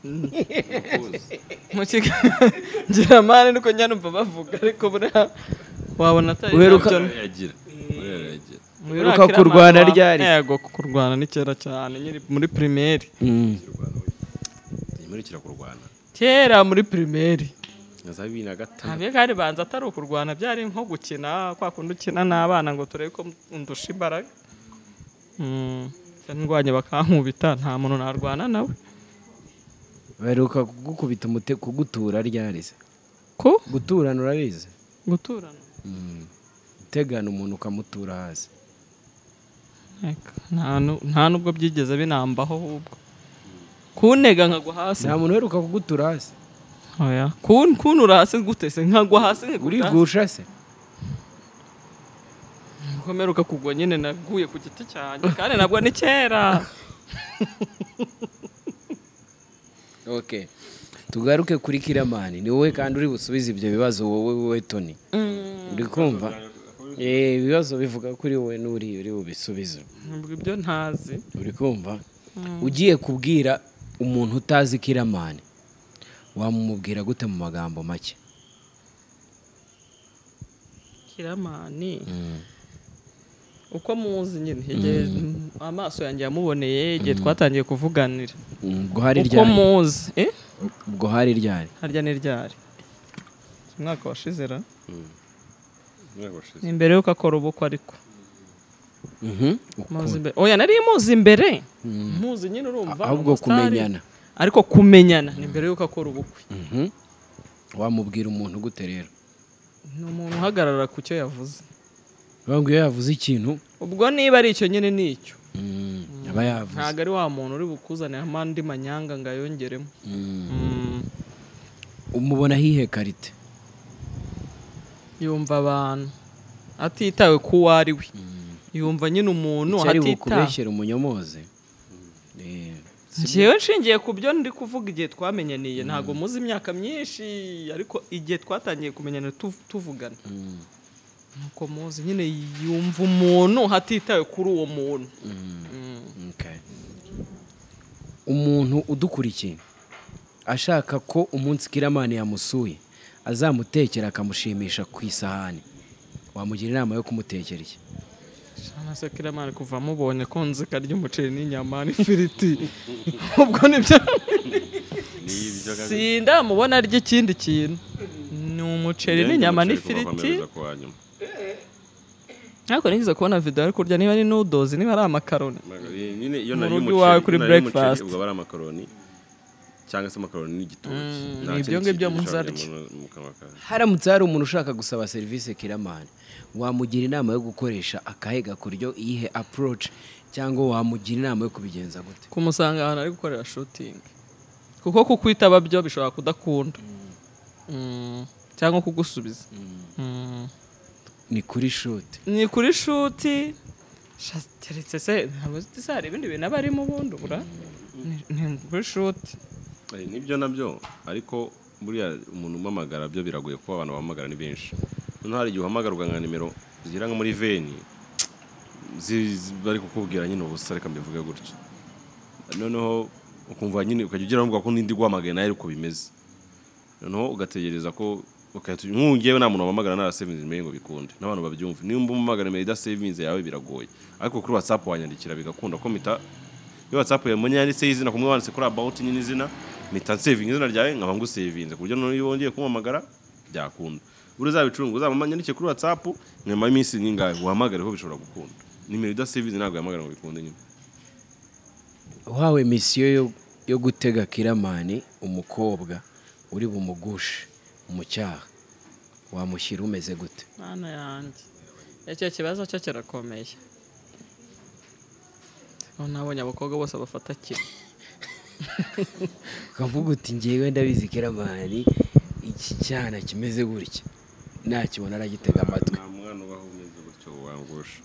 mu kiganiro ngira amahane niko njya numva bavuga ariko buriya wabona atari Uheruka- nabyo. Yagira. Yagira. Uheruka Uriya kurwana kiramana ryari? Yego kurwana ni kera cyane nyiri muri primaire Ntimurikira kurwana. kera muri primaire Na za bibiri na gatanu. ntabyo kandi banza atari ukurwana byari nko gukina kwa kundi ukina n'abana ngo turebe ko ndusha imbaraga Mm, ndwanye bakankubita nta muntu narwana nawe baheruka kugukubita umute kugutura ryari se ku guturana urabizi guturana utegana umuntu ukamutura hasi Eka, nta nu- nta nubwo byigeze binambaho ahubwo kuntega nkagwa hasi nta muntu uheruka kugutura hasi oya kun- kuntura hasi gute se nkagwa hasi nkikubita hasi. urigusha se gukomera ukakugwa nyine naguye ku giti cyanjye kandi nabwo ni kera ok tugaruke kuri kiramani ni wowe kandi uri busubize ibyo bibazo wowe wowe toni uri kumva Eh, ibibazo bivuga kuri wowe n'uri uri bubisubize Nubwo ibyo ntazi uri kumva ugiye kubwira umuntu utazi kiramani wamubwira gute mu magambo make kiramani uko muzi nyine igihe amaso yanjye yamuboneye igihe twatangiye kuvuganira ubwo hari uko ryari muzi eh ubwo hari ryari harya ni ryari umwaka washize ra Nabashize. ni imbere y'uko akora ubukwe ariko Mhm. muzi imbere oya nari muzi imbere muzi nyine urumva ahubwo amasitari. kumenyana. ariko kumenyana ni imbere y'uko akora ubukwe wamubwira umuntu gute rero ni umuntu uhagarara ku cyo yavuze ntabwo iyo yavuze ikintu ubwo niba ari icyo nyine ni icyo aba yavuze ntabwo ari wa muntu uri bukuzaniramo andi manyanga ngo ayongeremo Mm. umubona hihe karite yumva abantu atitawe ku uwo ari we yumva nyine umuntu icyo ari atitawe bukubeshyere umunyomoze Eh, njyewe nshingiye ku byo ndi kuvuga igihe twamenyaniye ntabwo muzi imyaka myinshi ariko igihe twatangiye kumenyana tu- tuvugana nuko muzi nyine yumva umuntu hatitawe kuri uwo muntu Mm. okay. umuntu udukurikiye ashaka ko umunsi kiramani yamusuye azamutekera akamushimisha ku isahani wamugira inama yo kumutekera iki Shana se kiramani kuva mubonye ko nzi karya umuceri n'inyama n'ifiriti ubwo nibyo n'ibyo sindamubona arya ikindi kintu ni umuceri n'inyama n'ifiriti ariko nigeze kubona video ari kurya niba ari nudozi niba ari amakaroni nyine iyo Mu nari rugo umuceri iwawe kuri iyo nariye umuceri, breakfast. ubwo aba ari amakaroni cyangwa se amakaroni n'igitoki Mm, Nta ni ibyo kindi ngibyo kintu gishobora muzarya. kujya mu- mu kanwa kawe. haramutse hari umuntu ushaka gusaba serivisi kiramani wamugira inama yo gukoresha akahe gakuryo iyihe approach cyangwa wamugira inama yo kubigenza gute kumusanga ahantu ari gukorera shootingi kuko kukwitaba byo bishobora kudakunda Mm, cyangwa kugusubiza Mm. ni kuri shoti ni kuri shuti sha- keretse se ntabwo uzi se hari ibindi bintu aba arimo ubundi ubura Ni- ni kuri shuti Eh, nibyo nabyo ariko buriya umuntu umamagara byo biragoye kuba abantu bahamagara ni benshi noneho hari igihe uhamagara ugahabwa nimero zigera nko muri veni zi- zi- bari kukubwira nyine ubusa reka mbivuge gutyo noneho ukumva nyine ukajya ugira ngo ko n'indi guhamagaye nayo ariko bimeze noneho ugategereza ko ukahita- nk'ubu ngewe nta muntu wamamagara nta sevinzi mbere ngo bikunde n'abantu babyumve nimba umamagara nimero idasevinze yawe biragoye ariko kuri watsapu wanyandikira bigakunda ko mita iyo watsapu yawe mbonye yanditseho izina kumwe wanditse kuri abawuti nyine izina mita nsevinga izina ryawe nkaba ngusevinze ku buryo noneho iyo wongeye kumamagara byakunda buri uzabicunga uzamanyandike kuri watsapu nyuma y'iminsi n'ingahe uhamagareho bishobora gukunda nimero idasevinze ntabwo yahamagara ngo bikunde nyine uhawe misiyo yo, yo gutega kiramani umukobwa uri bumugushe mu cyaha wamushyira umeze gute mana yanjye icyo kibazo cyo kirakomeye Ubu nabonye abakobwa bose bafata kimwe ukavuga uti ngewe ndabizi kiramani iki cyana kimeze gutya nakibona aragitega amatwi nta mwana ubaho umeze gutyo wangusha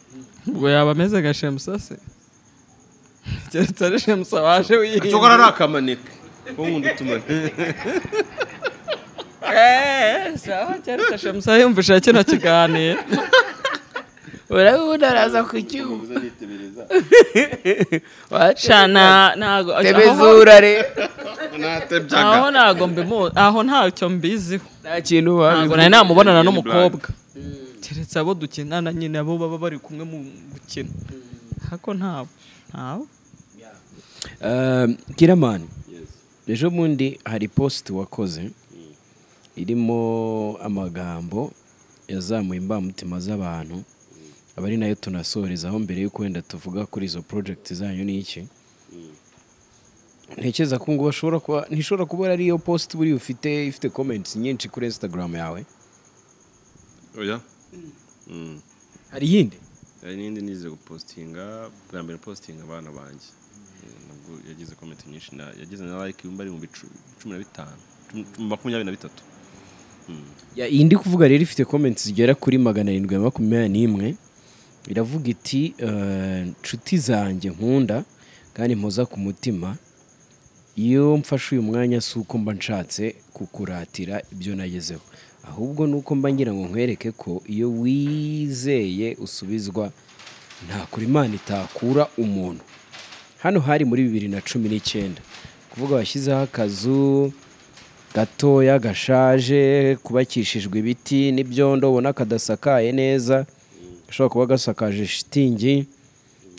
ubwo yaba ameze nka shemusase keretse ari shemusa waje wihinda cyokora ari akamaneke ko nkunda utumane Eh, sawa keretse shemusa yumvishije kino kiganiro urabona araza ku cyuma shana ntago tebezura re aho ntago mbimuzi aho ntacyo mbiziho nta kintu ntabwo wabivuze nari namubonana Lady n'umukobwa keretse abo dukinana nyine abo baba bari kumwe mu gukina ariko ntabwo ntabwo Um, kiramani ejo bundi hari positi wakoze irimo amagambo yazamuye imbamutima z'abantu aba ari nayo tunasorezaho mbere y'uko wenda tuvuga kuri izo porojegiti zanyu ni iki ntekereza ko ngo bashobora kuba ntishobora kuba ari iyo positi buriya ufite ifite komenti nyinshi kuri insitagaramu yawe oya Mm. hari iyindi hari n'indi nize gupositinga bwa mbere positinga abana banjye Eh, nabwo yagize komenti nyinshi na- yagize na like yumva ari mu bicu- cumi na bitanu cumi- cumi- makumyabiri na bitatu Ya, iyi ndi kuvuga rero ifite comments zigera kuri magana arindwi na makumyabiri n'imwe iravuga iti eh, nshuti zanjye nkunda kandi mpoza ku mutima iyo mfashe uyu mwanya si uko mba nshatse kukuratira ibyo nagezeho ahubwo ni uko mba ngira ngo nkwereke ko iyo wizeye usubizwa nta kure imana itakura umuntu hano hari muri bibiri na cumi n'icyenda kuvuga washyizeho akazu gatoya gashaje kubakishijwe ibiti n'ibyondo ubona kadasakaye neza gashobora kuba gasakaje shitingi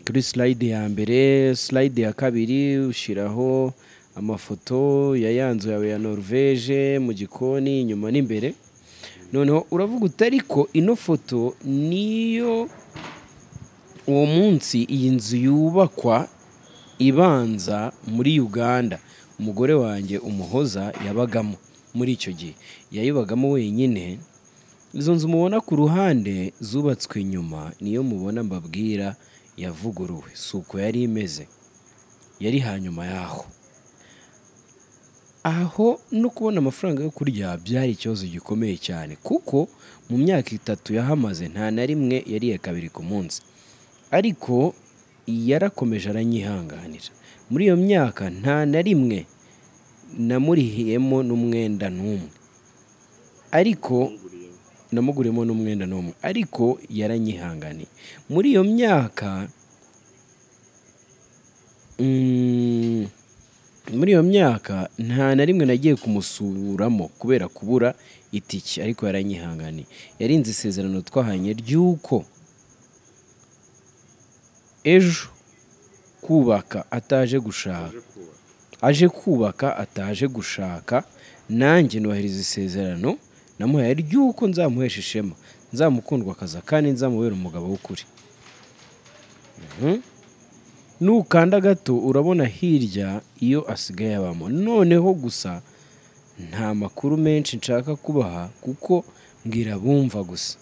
kuri silayidi ya mbere silayidi ya kabiri ushyiraho amafoto ya ya nzu yawe ya norvege mu gikoni inyuma n'imbere noneho uravuga uti ariko ino foto niyo uwo munsi iyi nzu yubakwa ibanza muri uganda umugore wanjye umuhoza yabagamo muri icyo gihe yayibagamo wenyine izo nzu mubona ku ruhande zubatswe nyuma niyo mubona mbabwira yavuguruwe si uko yari imeze yari hanyuma yaho aho no kubona amafaranga yo kurya byari ikibazo gikomeye cyane kuko mu myaka itatu yahamaze nta na rimwe yariye kabiri ku munsi ariko yarakomeje aranyihanganira muri iyo myaka nta na rimwe namurihiyemo n'umwenda n'umwe ariko namuguriyemo n'umwenda n'umwe ariko yaranyihanganiye muri iyo myaka mm, muri iyo myaka nta na rimwe nagiye kumusuramo kubera kubura itiki ariko yaranyihanganiye yarinze isezerano twahanye ry'uko ejo kubaka ataje gushaka aje kubaka ataje gushaka nanjye nohereza isezerano namuhaye ry'uko nzamuhesha ishema nzamukundwa akaza kandi nzamubera umugabo w'ukuri nukanda gato urabona hirya iyo asigaye abamo noneho gusa nta makuru menshi nshaka kubaha kuko mbwira bumva gusa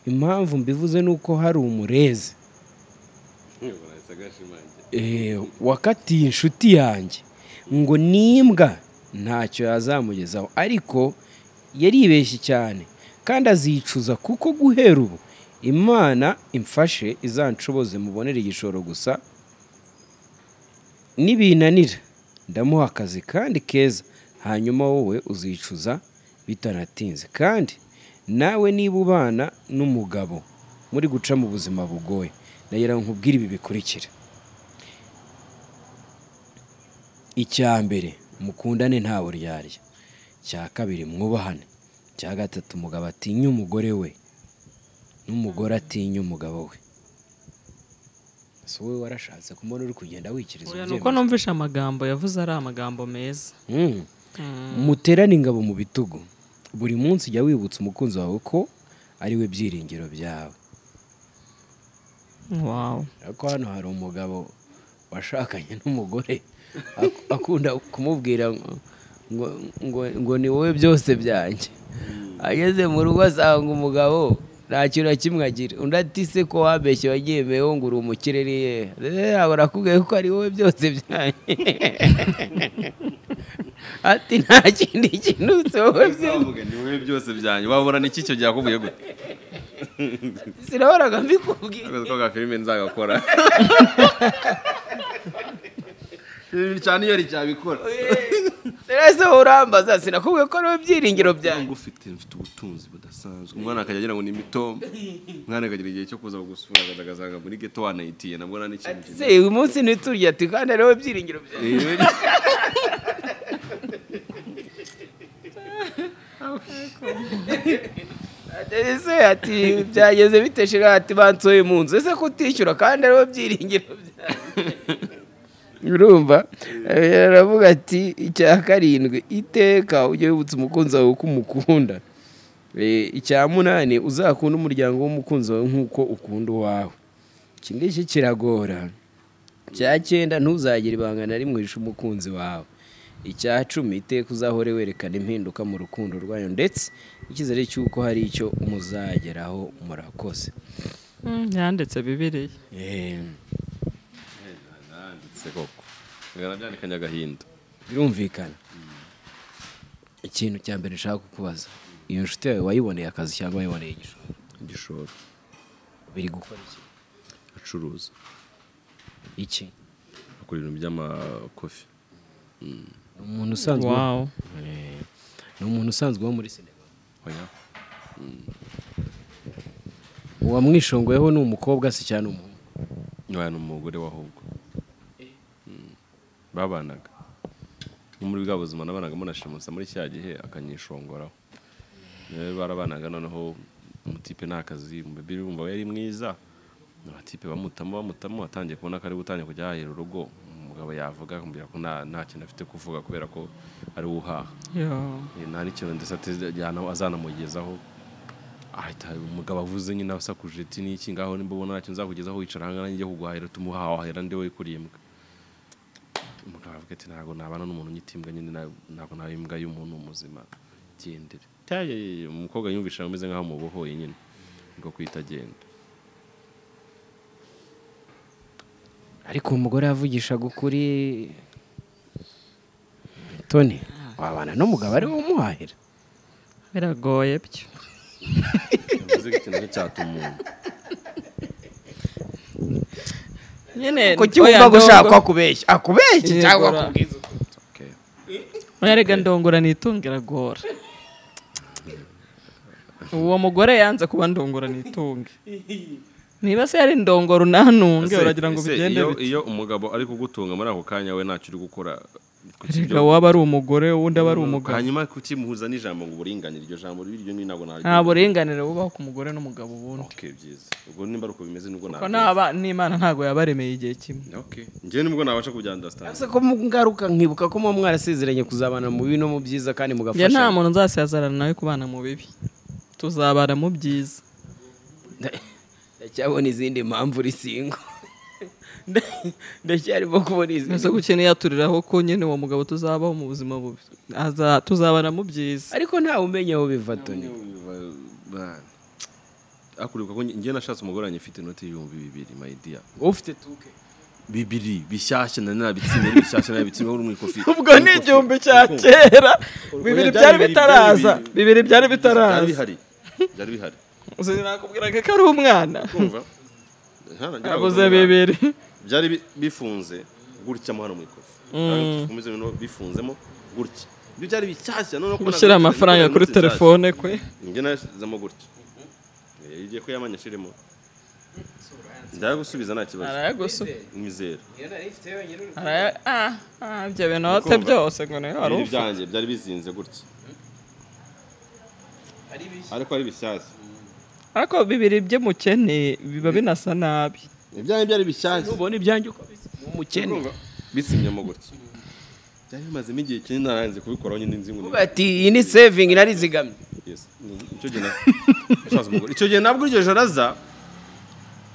impamvu mbivuze ni uko hari umurezi Eh, wakatiye inshuti yanjye ngo nimbwa ntacyo yazamugezaho ariko yaribeshye cyane kandi azicuza kuko guhera ubu imana imfashe izanshoboze mubonere igishoro gusa nibinanira ndamuha akazi kandi keza hanyuma wowe uzicuza bitanatinze kandi nawe niba ubana n'umugabo muri guca mu buzima bugoye ndagira ngo nkubwire ibi bikurikira icya mbere mukundane nta buryarya icya kabiri mwubahane icya gatatu umugabo atinya umugore we n'umugore atinya umugabo we si wowe warashatse kumubona uri kugenda wikiriza Oya, ni ubyemezo. uko numvishe amagambo yavuze ari amagambo meza Mm. muterane ingabo mu bitugu buri munsi jya wibutsa umukunzi wawe ko ari we byiringiro byawe wawu ariko hano hari umugabo washakanye n'umugore ak- akunda kumubwira ngo- ngo, ngo, ngo ni wowe byose byanjye ageze mu rugo asanga umugabo nta kintu na kimwe agira undi ati se ko wabeshye wagiye meho ngo uri umukire niye yaba arakubwiye ko ari wowe byose byanjye ati nta kindi kintu si wowe byose Uzavuga ni wowe byose byanjye wabura ni iki cyo gihakubuye gute sinahoraga mbikubwiye akazi ko ka filime nzagakora Ibi cyane iyo ryabikora rero urambaza sinakubwiye ko ari wowe byiringiro byanjye cyangwa ufite mfite ubutunzi budasanzwe umwana akajya agira ngo ni mitombo umwana akagira igihe cyo kuza gusura akaza agasanga muri geto wanayitiye nabwo nta n'ikintu se uyu munsi ntiturya ati kandi ari wowe byiringiro byanjye kimwe ese ati byageze biteshera ati bansoye mu nzu ese kutishyura kandi ariho byiringiro byanjye urumva Eh, aravuga ati icya karindwi iteka ujye wibutsa umukunzi wawe ko umukunda Eh, icya munani uzakunde umuryango w'umukunzi wawe nk'uko ukunda uwawe iki ngiki kiragora icya cyenda ntuzagire ibanga na rimwe uhisha umukunzi wawe icya cumi iteka uzahore werekana impinduka mu rukundo rwayo ndetse icyizere cy'uko hari icyo muzageraho murakoze Mm, yanditse bibiriya Eh, nanditse koko byanikanye agahinda birumvikana ikintu cya mbere nshaka kukubaza iyo nshuti yawe wayiboneye akazi cyangwa wayiboneye igishoro igishoro biri gukora iki acuruza iki akora ibintu by'amakofi ni umuntu usanzwe wawu Eh, ni umuntu usanzwe wo muri sinema oya uwamwishongoyeho ni umukobwa se cyane umuhungu oya ni umugore wahubwo babanaga nko muri bwa buzima nabanaga munashimusa muri cya gihe akanyishongoraho rero barabanaga noneho umutipe ni akazi umubiri wumva we yari mwiza abatipe bamutamo bamutamo atangiye kubona ko ari gutangira kujya ahahera urugo umugabo yavuga akamubwira ko nta nta kintu afite kuvuga kubera ko ari we uhaha yo Eh, nta n'ikintu ndetse atejyana azanamugezaho ahita umugabo avuze nyine asakuje ati n'iki ngaho nimba ubona ntacyo nzakugezaho wicara ahangaha nanjye kuguhahira tumuhahahira ndi wowe kuri imbwa umugabo avuga ati ntabwo nabana n'umuntu unyita imbwa nyine na- ntabwo naba imbwa y'umuntu muzima gendera Tayi, umukobwa yumvisha ameze nk'aho mubohoye nyine ngo kwita genda ariko umugore yavugishaga ukuri toni wabana n'umugabo ari we umuhahira biragoye byo bivuze ko ikintu cyatuma umuntu nyine ko cyumva gushaka kubeshya akubeshya cyangwa Yegora. akubwiza Okay. yarega ndongora nitunga iragora uwo mugore yanze kuba ndongora nitunge niba se yari ndongora unanunge Ese- uragira ngo ese bigende iyo- bite? iyo umugabo ari kugutunga muri ako kanya we ntacyo uri gukora ku Erega kibyo- waba ari umugore uwundi aba ari umugabo hanyuma kukimuhuza n'ijambo ngo uburinganire iryo jambo ryo ni ntabwo naryo nta buringanire bubaho ku mugore n'umugabo ubundi okay byiza ubwo nimba ari uko bimeze nibwo Kuko nabyo naba n'imana ntabwo yabaremeye igihe kimwe okay njyewe nibwo nabasha kubya understand ko mu ngaruka nkibuka ko muba mwarasezeranye kuzabana mu bibi no mu byiza kandi njye nta mugafashanya muntu nzasazarana nawe kubana mu bibi tuzabana mu byiza Nda- ndacyabona izindi mpamvu uri singo Nda- ndacyarimo kubona mbese izindi gukeneye yaturiraho ko nyine uwo mugabo tuzabaho mu buzima bubi Aza- tuzabana mu byiza ariko ntawe umenya aho biva toni akuribuka ko njye nashatse umugore wanjye ufite inoti y'ibihumbi bibiri my dear ufite tuke bibiri bishyashya nari nabitsinze ari bishyashya nabitsinze uri mu ikofi ubwo ni igihumbi cya kera bibiri byari bitaraza bibiri byari byari bitaraza bihari byari bihari nakubwiraga ko ari umwana kumva Hano ngira ngo abuze tungana. bibiri byari bi- bifunze gutyamo hano mu ikofi Kandi dukomeze noneho bifunzemo gutya ibyo byari bishyashya noneho ko gushyira nagutse- amafaranga nagutse kuri nshyashya. telefone kwe njye nashyizemo gutya Eh, igihe ko yamanya ashiremo ndayagusubiza nta kibazo arayagusu mizero araya ah ah ibyo bintu wate Kumva. byose ngo nayo wari ibintu ufite byanjye byari bizinze gutya ariko ari bishyashya ariko bibiri by'umukene biba binasa nabi ibyanjye byari bishyashya ubona ibyanjye uko bisa ni umukene bitsimyemo gutya byari bimazemo igihe kinini naranze kubikoraho nyine nzi ngo ni- Ubu ati iyi ni sevingi narizigamye Yes. Icyo gihe na- Shaza umugore. Icyo gihe nabwo iryo joro aza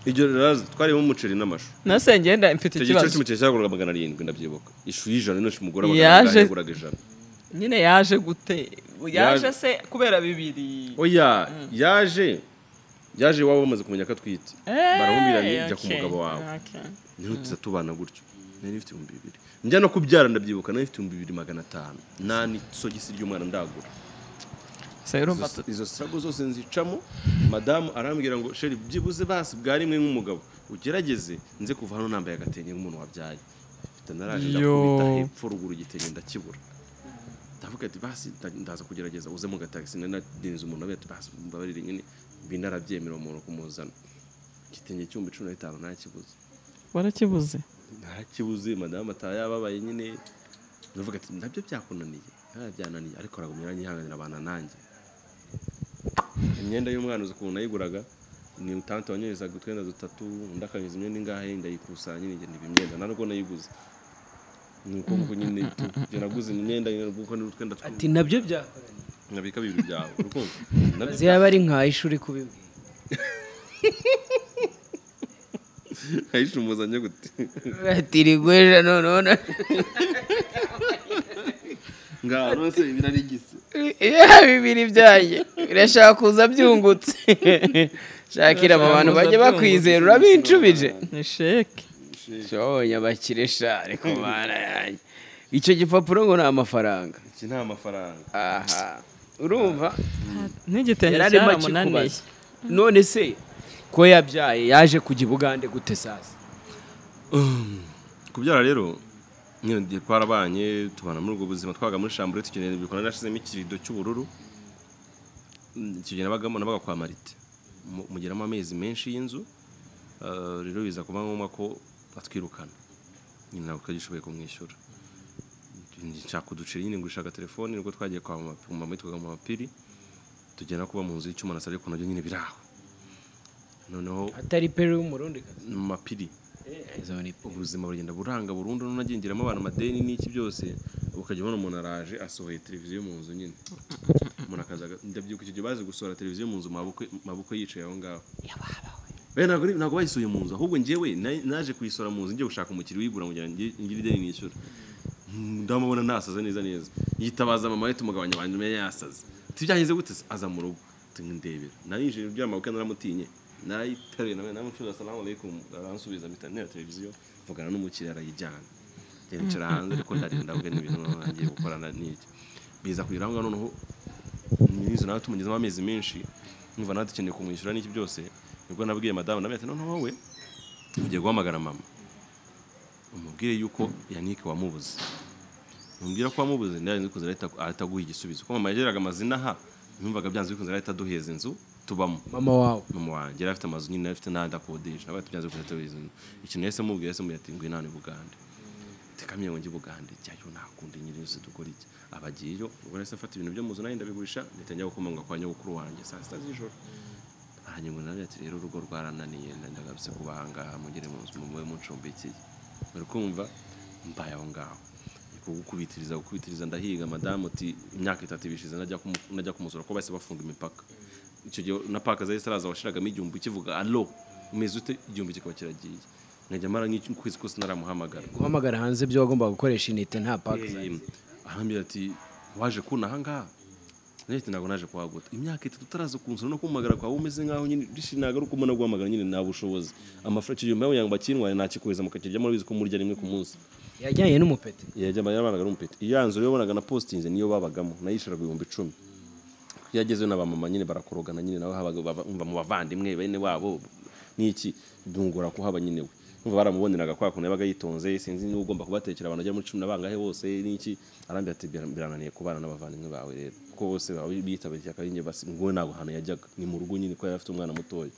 iryo joro aza twarimo umuceri n'amashu nase ngenda mfite icyo gihe cyose ikibazo umuceri cyaguraga magana arindwi ndabyibuka ishu y'ijana n'ishu umugore Yaje. yaguraga ijana nyine yaje gute yaje Yaje. se kubera bibiri oya yaje yaje iwabo bamaze kumenya ko atwite Eh, baramumiranye jya ku okay, mugabo wawe okay. ntirutuza tubana gutyo nari ifite ibihumbi bibiri njya no kubyara ndabyibuka nari ifite ibihumbi bibiri magana atanu nta n'isogisi ry'umwana ndagura Se urumva Izo- izo sirago zose nzicamo madamu arambwira ngo sheri byibuze basi bwa rimwe nk'umugabo ugerageze nze kuva hano nambaye agatenge nk'umuntu wabyaye mfite naraje ndakubita Yo. hepfo ruguru igitenge ndakibura ndavuga ati basi nda- ndaza kugerageza uze mu gatagisi nanadinze umuntu abe ati basi mbabarire nyine binarabyemera umuntu kumuzana igitenge cy'ibihumbi cumi na bitanu ntakibuze warakibuze ntakibuze madamu ataha yababaye nyine ndavuga ati nabyo byakunaniye Ah, byananiye ariko aragumya aranyihanganira abana nanjye imyenda y'umwana uzi ukuntu nayiguraga ni utante wanyohezaga utwenda dutatu undi akanyuza imyenda ingahe ndayikusanya nyine njye niba imyenda ntabwo nayiguze ni uko nguko nyine tu- njye naguze imyenda nyine kuko ni utwenda ati nabyo byakora nkabika bibiri byawe urukundo nabyo yaba ari nka ishuri kubibwira nkayishumuzanye gute ati rigweja noneho na- ngaho rwose birarigise ya bibiri byanjye birashaka kuza byungutse shakira aba bantu bajya bakwizera urabincubije ni sheke shonye abakire sha ariko mana yanjye icyo gipapuro ngo ni amafaranga iki ni amafaranga aha urumva n'igitenge yararimo cyaramunaniye akikubaza none se ko yabyaye yaje kujya i bugande gute sasa kubyara rero nyine igihe twarabanye tubana muri ubwo buzima twaga muri shambure tukeneye ibikorwa nashizemo ikirido cy'ubururu Mm, icyo gihe nabagamo nabaga kwa marite Mu- mugeramo amezi menshi y'inzu Ah, rero biza kuba ngombwa ko atwirukana nyine ntabwo twagishoboye kumwishyura nshaka kuducira nyine gushaka telefone nibwo twagiye kwa mama mama yitwaga mama piri tugenda kuba mu nzu y'icyuma na salo ariko nabyo nyine biraho noneho atari peri y'umurundi mama piri ubuzima buragenda buranga burundu nunagingiramo abantu amadeni n'iki byose ukajya ubona umuntu araje asohoye televiziyo mu nzu nyine umuntu akaza aga- ndabyibuka icyo gihe bazi gusohora televiziyo mu nzu mabukwe mabukwe yicaye aho ngaho Eh, ntabwo ari- ntabwo bayisohoye mu nzu ahubwo njyewe na- naje kuyisohora mu nzu ngiye gushaka umukiriya uyigura kugira ngo ngire ngire ideni nishyura ndamubona nasaza neza neza yitabaza mama we tumugabanya abantu umenya yasaza tibyagenze gute se? aza mu rugo ndebera narinjije uryama kuko naramutinye narayitaruye nawe namucuza salamu alaikum aransubiza mpita ntera televiziyo mvugana n'umukiriya arayijyana njya nicara hanze ariko ndarinda ahubwo n'ibintu ngiye gukorana n'iki biza kugera aho ngaho noneho nyirizo nawe tumugezemo amezi menshi numva nawe dukeneye kumwishyura n'iki byose nibwo nabwiye madamu ndamubwira ati noneho wowe ugiye guhamagara mama umubwire yuko yanike wamubuze umubwira ko wamubuze ndarenze kuza ahita ahita aguha igisubizo kuko mama yageraga amazina aha yumvaga byanze bikunze arahita aduheza inzu tubamo mama wawe mama wanjye yari afite amazu nyine yari afite n'ahandi akodesha nawe tubyanze bikunze atuheza inzu ikintu yahise amubwira yahise amubwira ati ngwino hano i bugande tekamiye ngo njye i bugande jyayo ntakunda nyiri yose dukora iki abagiyeyo ubwo nahise afata ibintu byo mu nzu nanjye ndabigurisha ndahita njya gukomanga kwa nyogokuru wanjye saa sita z'ijoro aranyungwa nawe ati rero urugo rwarananiye ndagarutse kubahangaha mugere mu nzu mube muncumbikiye uri kumva mbaye aho ngaho ni kugukubitiriza gukubitiriza ndahiga madamu uti imyaka itatu ibishize najya kumu- najya kumusura ko bahise bafunga imipaka icyo gihe na paka zari zitaraza washiragamo igihumbi kivuga alo umeze ute igihumbi kikaba kiragiye nkajya mara nk'ukwezi kose naramuhamagara guhamagara hanze ibyo wagombaga gukoresha inite nta pake zawe. arambwira ati waje kuna ahangaha leta ntabwo naje kuhaguta imyaka itatu utaraza kunsura no kumagara kwawe umeze nkaho nyine rishini ntabwo ari ukumona guhamagara nyine nta bushobozi amafaranga icyo gihe mpamvu yangu bakinwaye ntakikohereza mu kakirya muri bizi ko murya rimwe ku munsi yajyanye n'umupeti yajyaga yabanaga n'umupeti iyo yanzu rero bonaga na positinze niyo babagamo nayishiraga ibihumbi icumi iyo yagezeyo na ba mama nyine barakorogana nyine nawe habaga bava- umva mu bavandimwe bene wabo n'iki bungura kuhaba nyine we umva baramuboneraga kwa kuntu yabaga yitonze sinzi niba ugomba kubatekera abantu bagera muri cumi na bangahe bose n'iki arambwira ati "Bira- birananiye kubana n'abavandimwe bawe rero kuko bose baba bitabiriye ishyaka rinjye basi ngo ntabwo ahantu yajyaga ni mu rugo nyine kuko yari afite umwana mutoya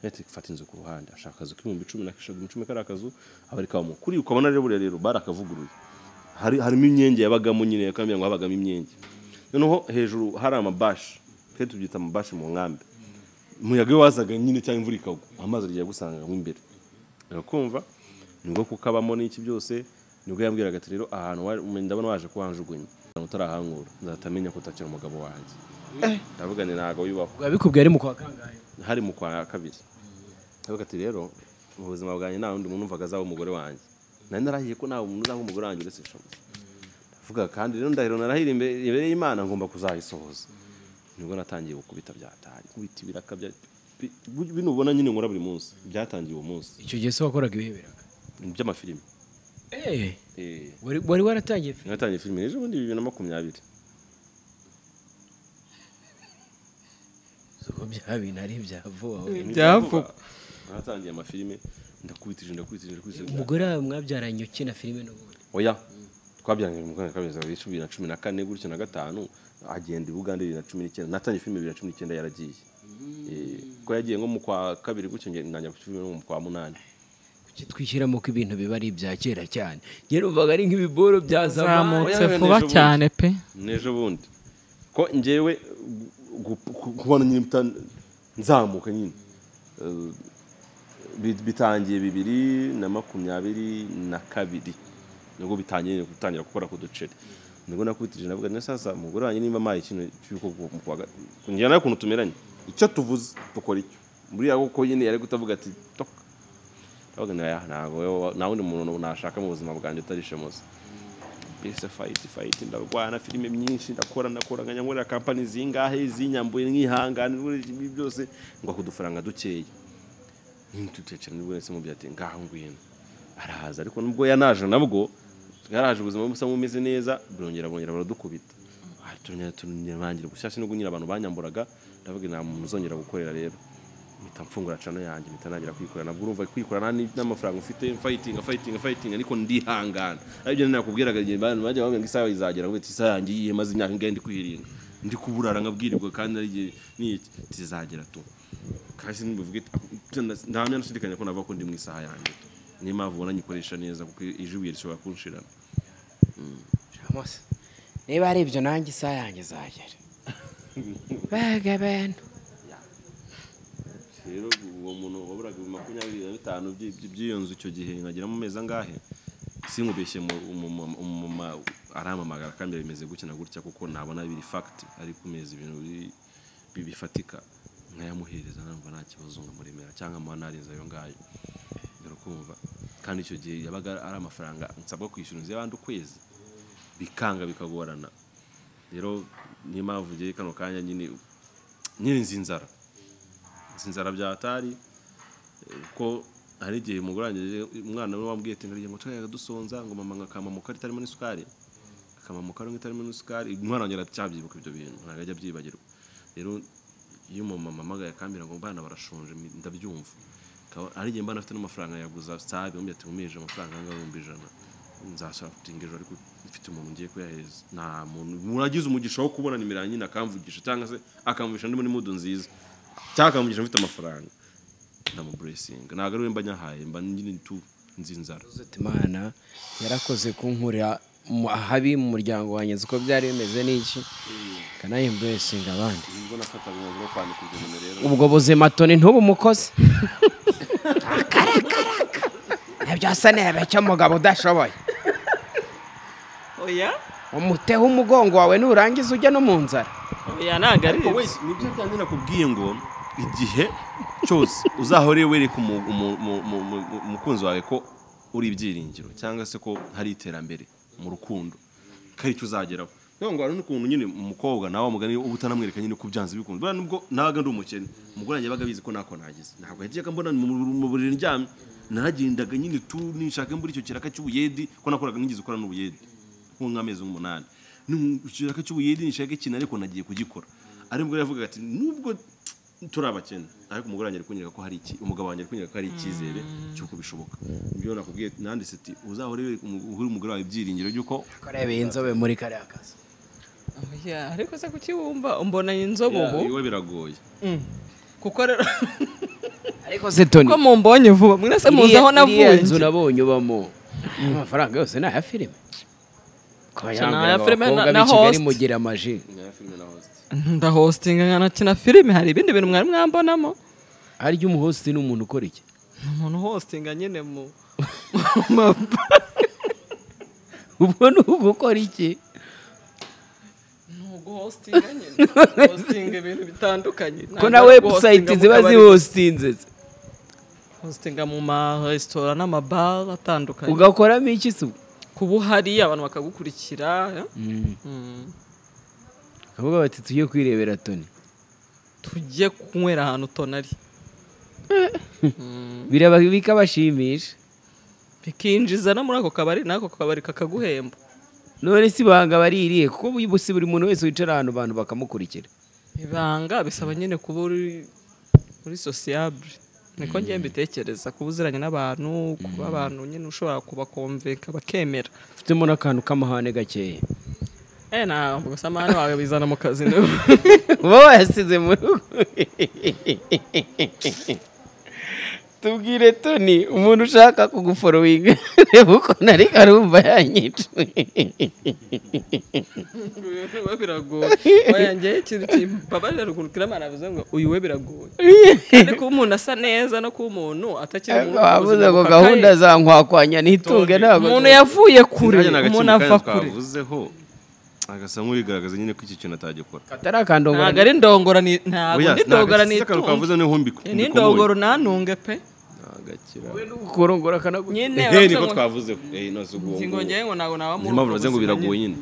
Ati fata inzu ku ruhande ashaka akazu k'ibihumbi cumi na k'ibihumbi cumi kari akazu aba ari kabamo kuri ukabona rero buriya rero barakavuguruye hari harimo imyenge yabagamo nyine yakambira ngo habagamo imyenge noneho hejuru hari amabashi twe tubyita amabashi mu nkambi umuyaga iyo wazaga nyine cyangwa imvura ikagwa amazi agiye gusangamo imbere urakumva nibwo kukabamo n'iki byose nibwo yambwiraga ati rero ahantu wari- ndabona waje kuhanjugunya ahantu utarahangura nzahita menya ko utakiri umugabo wanjye ndavuga ni ntabwo yubaho ubwo yabikubwiye ari mu kwa kangahe hari mu kwa kabiri ndavuga ati rero mu buzima bwanjye nta wundi muntu numvaga azaba umugore wanjye nari narahiye ko nta muntu uzaba umugore wanjye uretse shobuja ndavuga kandi rero ndahiro narahira imbere imbere y'imana ngomba kuzayisohoza nibwo natangiye gukubita byataye kubita ibiraka bya bi- bi- bino ubona nyine nkora buri munsi byatangiye uwo munsi icyo gihe se wakoraga ibihe biraga by'amafilimi Eh, Eh, wari- wari waratangiye fi- natangiye filime ejo bundi bibiri na makumyabiri ubwo bya bintu ari ibya vuba we. Byavuga. natangiye amafilime ndakubitije ndakubitije ndakubitije umugore wawe mwabyaranye ukina filime n'ubundi oya twabyaranye mu mwaka wa bibiri na cumi na cumi na kane gutyo na gatanu agenda i bugande bibiri na cumi n'icyenda natangiye filime bibiri na cumi n'icyenda yaragiye Eh, kuko yagiye nko mu kwa kabiri gutyo nge- ntangira ku filime no mu kwa munani kuki twishyiramo ko ibintu biba ari ibya kera cyane njye numvaga ari nk'ibiboro bya zamani zamutse Oya, vuba n'ejo bundi. cyane pe n'ejo bundi ko ngewe gu- gu- kubona nyine muta- nzamuka nyine Eh, bi- bitangiye bibiri na makumyabiri na kabiri nibwo bitangiye nyine gutangira gukora ku duceri nibwo nakubitije navuga nti sasa umugore wanjye nimba amaye ikintu cy'uko mu kwa ga- ngira nawe ukuntu tumeranye icyo tuvuze dukora icyo buriya kuko nyine yari gutavuga ati toka ndavuga nti "Oya, ntabwo wowe- nta wundi muntu nashaka mu buzima bwanjye utari shemuzi mbese fayiti fayiti ndarwana filime myinshi ndakora ndakora nkajya nkorera kampani zingahe zinyambuye nkihangane n'ibindi byinshi byose ngo ako udufaranga dukeya ntutekera nibwo wese mubyo ati ngaho ngwino arahaza ariko nubwo yanaje nabwo yaraje ubuzima busa nk'umeze neza burongera bongera baradukubita Ah, turongera turangira gushyashya nubwo nyine abantu banyamburaga ndavuga nta muntu uzongera gukorera rero mpita mfungura cano yanjye mpita ntangira kwikorera nabwo urumva kwikorera nta n'amafaranga ufite fayitinga fayitinga fayitinga ariko ndihangana aribyo nakubwiraga igihe abantu bajya bambwira ngo isaha izagera ngo isaha yanjye iyihe maze imyaka ingahe ndi kwirinda ndi kuburara nkabwirirwa kandi ari igihe n'iki tizagera tu kandi ntibivuge nta nashidikanya ko navuga ko ndi mu isaha yanjye niyo mpamvu ubona nyikoresha neza kuko ejo ibuye rishobora kunshirana Ramos, niba ari ibyo nanjye isaha yanjye izagera baga abantu rero uwo muntu waburaga ibihumbi makumyabiri na bitanu by'i- by'i- by'iyo nzu icyo gihe nkageramo amezi angahe sinkubeshye mu- umumama umumama arampamagara kandi bimeze gutya na gutya kuko nabona biri fagiti ari kumeza ibintu biri- bi- bifatika nkayamuhereza numva nta kibazo nkamuremera cyangwa muba narinze ayo ngayo dore kumva kandi icyo gihe yabaga ari amafaranga nsabwa kwishyura inzu y'abandi ukwezi bikanga bikagorana rero niyo mpamvu ngiye kano kanya nyine nyine nzi inzara nzi inzara byatari kuko hari igihe umugore wanjye umwana we wambwiye ati ngo twayaga dusonza ngo mama nkakamamuka ritarimo n'isukari akamamuka rimwe itarimo n'isukari umwana wanjye aracyabyibuka ibyo bintu ntabwo ajya abyibagirwa rero iyo umumama amagaye akambwira ngo bana barashonje ndabyumva Akaba- hari igihe mba afite n'amafaranga yaguza saa ibihumbi ati nkumije amafaranga angana ibihumbi ijana nzashaka gutinga ejo ariko mfite umuntu ngiye kuyahereza nta muntu muragize umugisha wo kubona nimero yanjye nyine akamvugisha cyangwa se akamvugisha ndi muri mudu nziza cyangwa akamvugisha mfite amafaranga ndamuburesinga ntabwo ari we mba nyahaye mba nyine tu nzi inzara Ati, imana yarakoze kunkurira mu- ahabi mu muryango wanjye nzi uko byari bimeze n'iki kanayimburesinga abandi nibwo nafataga umwanzuro wo kwandika ibyo nimero rero ubwo buzima toni ntubu umukozi ibyo asa nebe cy'umugabo udashoboye oya umuteho umugongo wawe nurangiza ujya no mu nzara oya ntabwo ari Wowe, ibyo. nibyo kandi nakubwiye ngo igihe cyose uzahore wereka umu- umu- umu- umu- umu- umukunzi wawe ko uri ibyiringiro cyangwa se ko hari iterambere mu rukundo ko ari cyo uzageraho niyo ngo hari n'ukuntu nyine umukobwa nawe umugani uba utanamwereka nyine ko byanze bikunze buriya nubwo nabaga ndi umukene umugore wanjye yabaga abizi ko ntako nagize ntabwo yajyaga mbona mu mu buriri ndyamye nagendaga nyine tu nishaka mbura icyo kiraka cy'ubuyedi ko nakoraga nigeze ukora n'ubuyedi nko nk'amezi nk'umunani ikiraka cy'ubuyedi nishaka ikintu ariko nagiye kugikora ari bwo yavugaga ati nubwo turi abakene ariko umugore wanjye ari kunyereka ko hari iki umugabo wanjye ari kunyereka ko hari icyizere cy'uko bishoboka nibyo nakubwiye nanditse ati uzahore wereka umu- uhe umugore wawe ibyiringiro by'uko kurebeye inzobe muri kariya kazi oya ariko se kuki wumva mbona iyi nzobo ubu iwe biragoye kuko rero ariko se toni ko mumbonye vuba mwese muzi aho navuye inzu nabonye ubamo amafaranga yose ni aya filime ni aya filime na- na host. mugira amaji ndahostinga nkanakina filime hari ibindi bintu mwari mwambonamo harya umuhosti ni umuntu ukora iki ni umuntu hostinga nyine mu mu ma- ubwo ni ugukora iki ni uguhostinga nyine hostinga ibintu bitandukanye ko na webusayiti ziba zihostinze se. hostinga mu maresitora n'amabara atandukanye ugakoramo iki se ubwo? kuba uhari abantu bakagukurikira eh? Mm. Bakavuga bati tujye kwirebera toni tujye kunywera ahantu tonari biraba bikabashimisha bikinjiza no muri ako kabari n'ako kabari kakaguhemba none si ibanga baririye kuko busi buri muntu wese wicara ahantu abantu bakamukurikira ibanga bisaba nyine kuba uri uri sosiyabure niko ngiye mbitekereza kuba uziranye n'abantu kuba abantu nyine ushobora kubakomveka bakemera ufitemo n'akantu k'amahane gakeya Eh, ntabwo gusa amahane wawe bizana mu kazi niwe uba wayasize mu rugo tubwire toni umuntu ushaka kuguforowinga reba uko nari arumva yanyica we biragoye wayangeyeho ikintu kimbabarira ruguru kiramana bivuze ngo uyu we biragoye kandi kuba umuntu asa neza no kuba umuntu atakiri mu wabuze buzima ngo bukakaye. gahunda za nkwakwanya ntitunge ntabwo umuntu yavuye kure Nanjye nta umuntu gaciro kandi ava kure twavuzeho agasa nk'urigaragaza nyine ko iki kintu atagikora atari akandongora ntabwo ari ndongora ni- ntabwo Oya, ndi nta ndongora gaciro kandi nitunze twavuze niho mbiku- ni mbikomoye. ndongoro nantunge pe Nta gaciro. kurongora akanaguha nyine Ehe, baravuze niko ngo- twavuzeho Eh, no, si ubwo- ngingo ngewe ngo ntabwo naba niyo mpamvu bavuze ngo biragoye nyine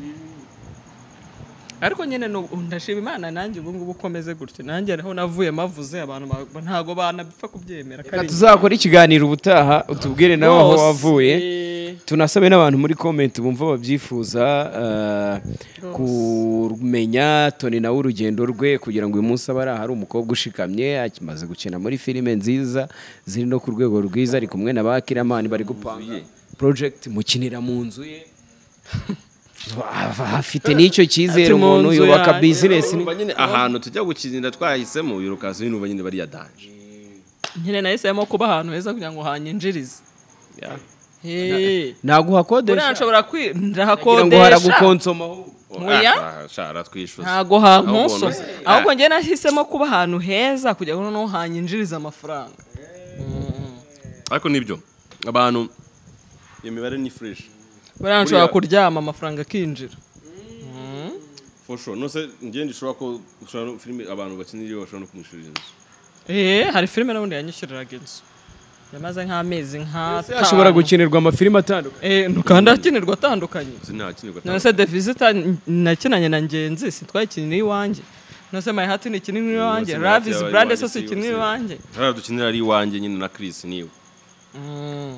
ariko nyine nu- ndashima imana nanjye ubu ngubu ukomeze gutyo nanjye aho navuye mavuze abantu ba- ntabwo banapfa kubyemera Reka tuzakora ikiganiro ubutaha utubwire nawe aho wavuye tunasabe n'abantu muri komenti bumva babyifuza eh, kumenya toni nawe urugendo rwe kugira ngo uyu munsi aba ari ahari umukobwa ushikamye akimaze gukina muri filime nziza ziri no ku rwego rwiza ari kumwe na ba kiramani bari gupanga project mukinira mu nzu ye afite n'icyo cyizere Ati, "Mu umuntu nzu yubaka yanjye." bizinesi Urumva nyine ahantu tujya gukinira twahisemo birukasi n'ubu nyine bariya danje nyine nahisemo kuba ahantu heza kugira ngo hanyinjirize Eh, ntabwo buriya uhakodesha nshobora kwi- kugira ngo ndahakodesha haragukonsoma ahubwo. Oya. Ah, shara twishyuza ntabwo hankonsoma Ahubwo unoze. ahubwo njye nahisemo kuba ahantu heza kugira ngo noneho hanyinjirize amafaranga ariko nibyo abantu iyo mibare ni fresh buriya nshobora Buriya- kuryama amafaranga akinjira for sure no se ngiye ndishobora ko ushobora no filime abantu bakinira iyo bashobora no kumwishyurira inzu Eh, hari filime n'ubundi yanyishyuriraga inzu yamaze nk'amezi nk'atanu hashobora gukenerwa amafilime atandukanye Eh, kandi akenerwa atandukanye sinakinirwa none se the visitor n- nakinanye na ngenzi sitwayikinira iwanjye none se my heart ni kinini iwanjye My Heart love is yabaye brand so iwanjye, si si- kinini si- iwanjye hariya dukinira ari iwanjye nyine na Chris niwe Mm.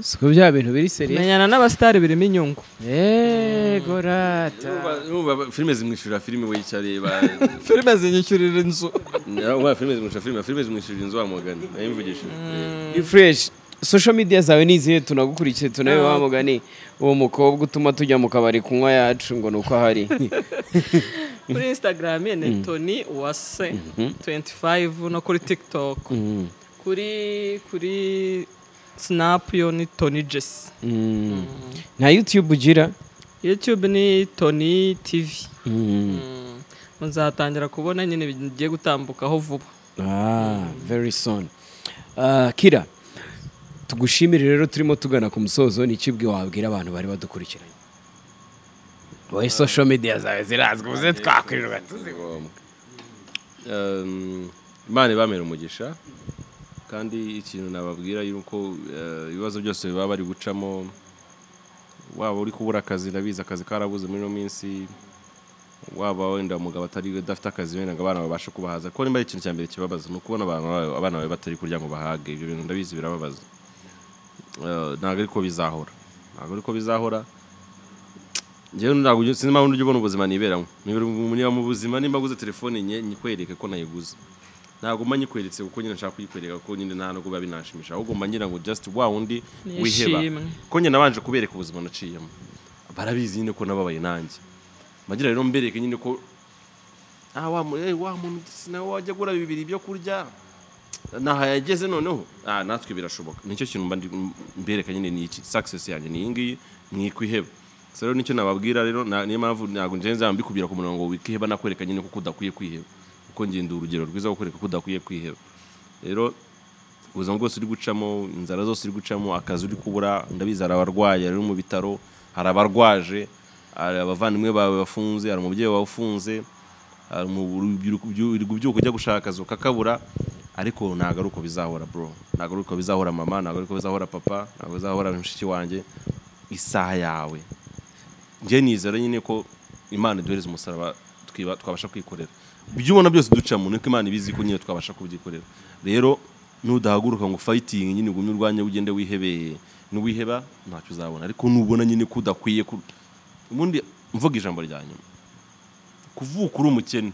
siko bya bintu biri seriye menyana n'abasitari birimo inyungu yego rata Urumva filime zimwishyurira filime we icyo areba filime zinyishyurira inzu urumva filime zimwishyurira filime filime zimwishyurira inzu wa mugani nayimvugishije ni fresh social media zawe ni izihe tunagukurikiye tunabe wa mugani uwo mukobwa utuma tujya mu kabari kunywa yacu ngo ni uko ahari kuri instagram ye ni tony uwase 25 no kuri tiktok kuri kuri snap yo ni tony jess Mm. nta youtube ugira youtube ni tony tv Mm. muzatangira kubona nyine bigiye gutambukaho vuba Ah, very soon Ah, kira tugushimire rero turimo tugana ku musozo n'ikibwe wabwira abantu bari badukurikiranye wowe social media zawe zirazwi uze twakwirirwa tuzi Um, imana ibamera umugisha kandi ikintu nababwira yuko eh, ibibazo byose baba bari gucamo waba uri kubura akazi ndabizi akazi karabuze muri ino minsi waba wenda umugabo atari udafite akazi wenda ngo abana babashe kubahaza kuko nimba ari ikintu cya mbere kibabaza ni ukubona abantu bawe- abana bawe batari kurya ngo bahage ibyo bintu ndabizi birababaza Eh, ntabwo ariko bizahora ntabwo ariko bizahora njyewe ntabwo ujya- sinzi impamvu ujya ubona ubuzima niberamo nibera umunyama mu buzima nimba guze telefone nye nyikwereke ko nayiguze ntabwo mba nyikweretse kuko nyine nshaka kuyikwereka kuko nyine nta nubwo biba binashimisha ahubwo mba ngira ngo just wa wundi wiheba Nishimwe. ko nyine nabanje kubereka ubuzima naciyemo barabizi nyine ko nababaye nanjye mba ngira rero mbereke nyine ko ah wa mu- eh, wa muntu sinawe wajya agura bibiri byo kurya naho yageze noneho ah natwe birashoboka nicyo kintu mba ndi- m- mbereka nyine ni iki success yanjye ni iyi ngiyi mwikwiheba so rero nicyo nababwira rero na- niyo mpamvu ntabwo nje nzaba mbikubwira ku murongo wikiheba nakwereka nyine ko udakwiye kwiheba kuko ngenda urugero rwiza rwo kwereka ko udakwiye kwiheba rero ubuzima bwose uri gucamo inzara zose uri gucamo akazi uri kubura ndabizi hari abarwayi hari mu bitaro hari abarwaje hari abavandimwe bawe bafunze hari umubyeyi wawe ufunze hari umu- urubyiruko ubyu- uri kubyuka ujya gushaka akazi ukakabura ariko ntabwo ari uko bizahora bro ntabwo ari uko bizahora mama ntabwo ari uko bizahora papa ntabwo bizahora mushiki wanjye isaha yawe njye nizera nyine ko imana iduhereza umusaraba twiba- twabasha kwikorera ibyo ubona byose ducamo niko imana ibizi ko nyine twabasha kubyikorera rero nudahaguruka ngo fayitingi nyine ugume urwanya ugende wihebeye n'uwiheba ntacyo uzabona ariko nubona nyine ko udakwiye ku- ubundi mvuga ijambo rya nyuma kuvuka uri umukene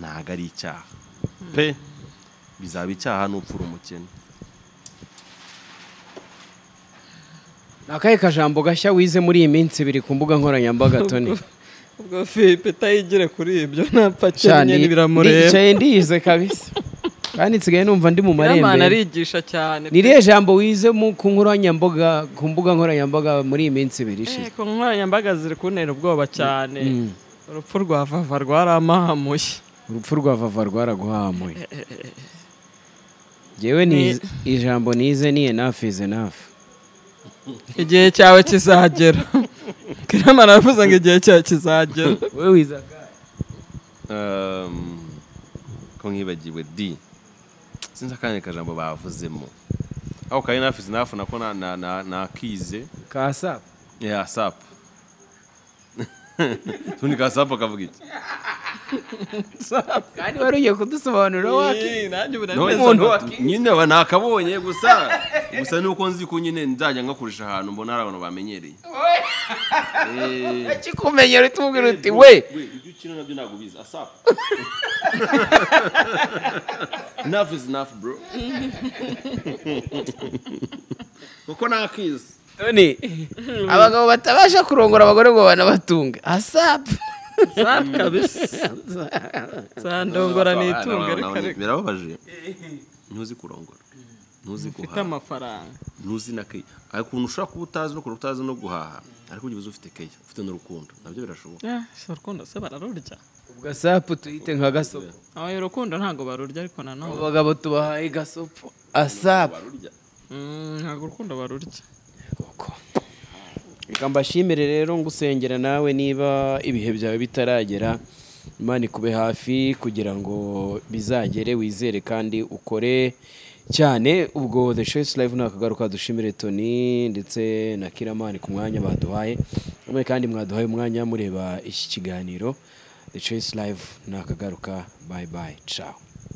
ntabwo ari icyaha pe bizaba icyaha n'upfa uri umukene ni akahe kajambo gashya wize muri iyi minsi biri ku mbuga nkoranyambaga toni ubwo philippe utayigire kuri ibyo ntapfa cyane cyane biramureba ndicaye ndiyize kabisa kandi nsigaye numva ndi mu nyamana marembera arigisha cyane ni iriya jambo wize mu ku nkoranyambaga ku mbuga nkoranyambaga muri iyi minsi ibiri ishize Eh, ku nkoranyambaga ziri kuntera ubwoba cyane urupfu rwa vava rwaramahamuye urupfu rwa vava rwaraguhamuye yewe ni Ni- ijambo nize ni enough is enough igihe cyawe kizagera kirama aravuze ngo igihe cyawe kizagera wowe wizaga Um, ko nkibagiwe d sinzi akandi kajambo bavuzemo ako kari nafi sinafu nako na- na- na- nakize ka sapu ya sapu ubundi ka sapu akavuga iki kandi wari ugiye kudusobanurira wake None umuntu nsaba- wakize. nyine aba ntakabonye gusa gusa nuko nzi ko nyine nzajya ngakoresha ahantu mbona hari abantu bamenyereye Eh, kikumenyera utubwira uti we ibyo ukina nabyo ntabwo ubizi asapu enough is enough bro kuko nakizi toni abagabo batabasha kurongora abagore ngo banabatunge asapu sandongora ni itunga reka reka birababaje ntuzi kurongora ntuzi ufite guhaha amafaranga ntuzi na keya hari ukuntu ushobora kuba utazi no kureba utazi no guhaha ariko ujya uzi ufite keya ufite n'urukundo nabyo birashoboka Eh, si urukundo se bararurya ubwo asapu tuyite nka gasopo abaye urukundo ntabwo barurya ariko nanone abagabo tubahaye gasopo asapu barurya Mm, ntabwo urukundo barurya reka mbashimire rero ngusengera nawe niba ibihe byawe bitaragera imana ikube hafi kugira ngo bizagere wizere kandi ukore cyane ubwo the choice live ni akagaruka dushimire toni ndetse na kiramani ku mwanya baduhaye mwe kandi mwaduhaye umwanya mureba iki kiganiro the choice live ni akagaruka bayi bayi cawo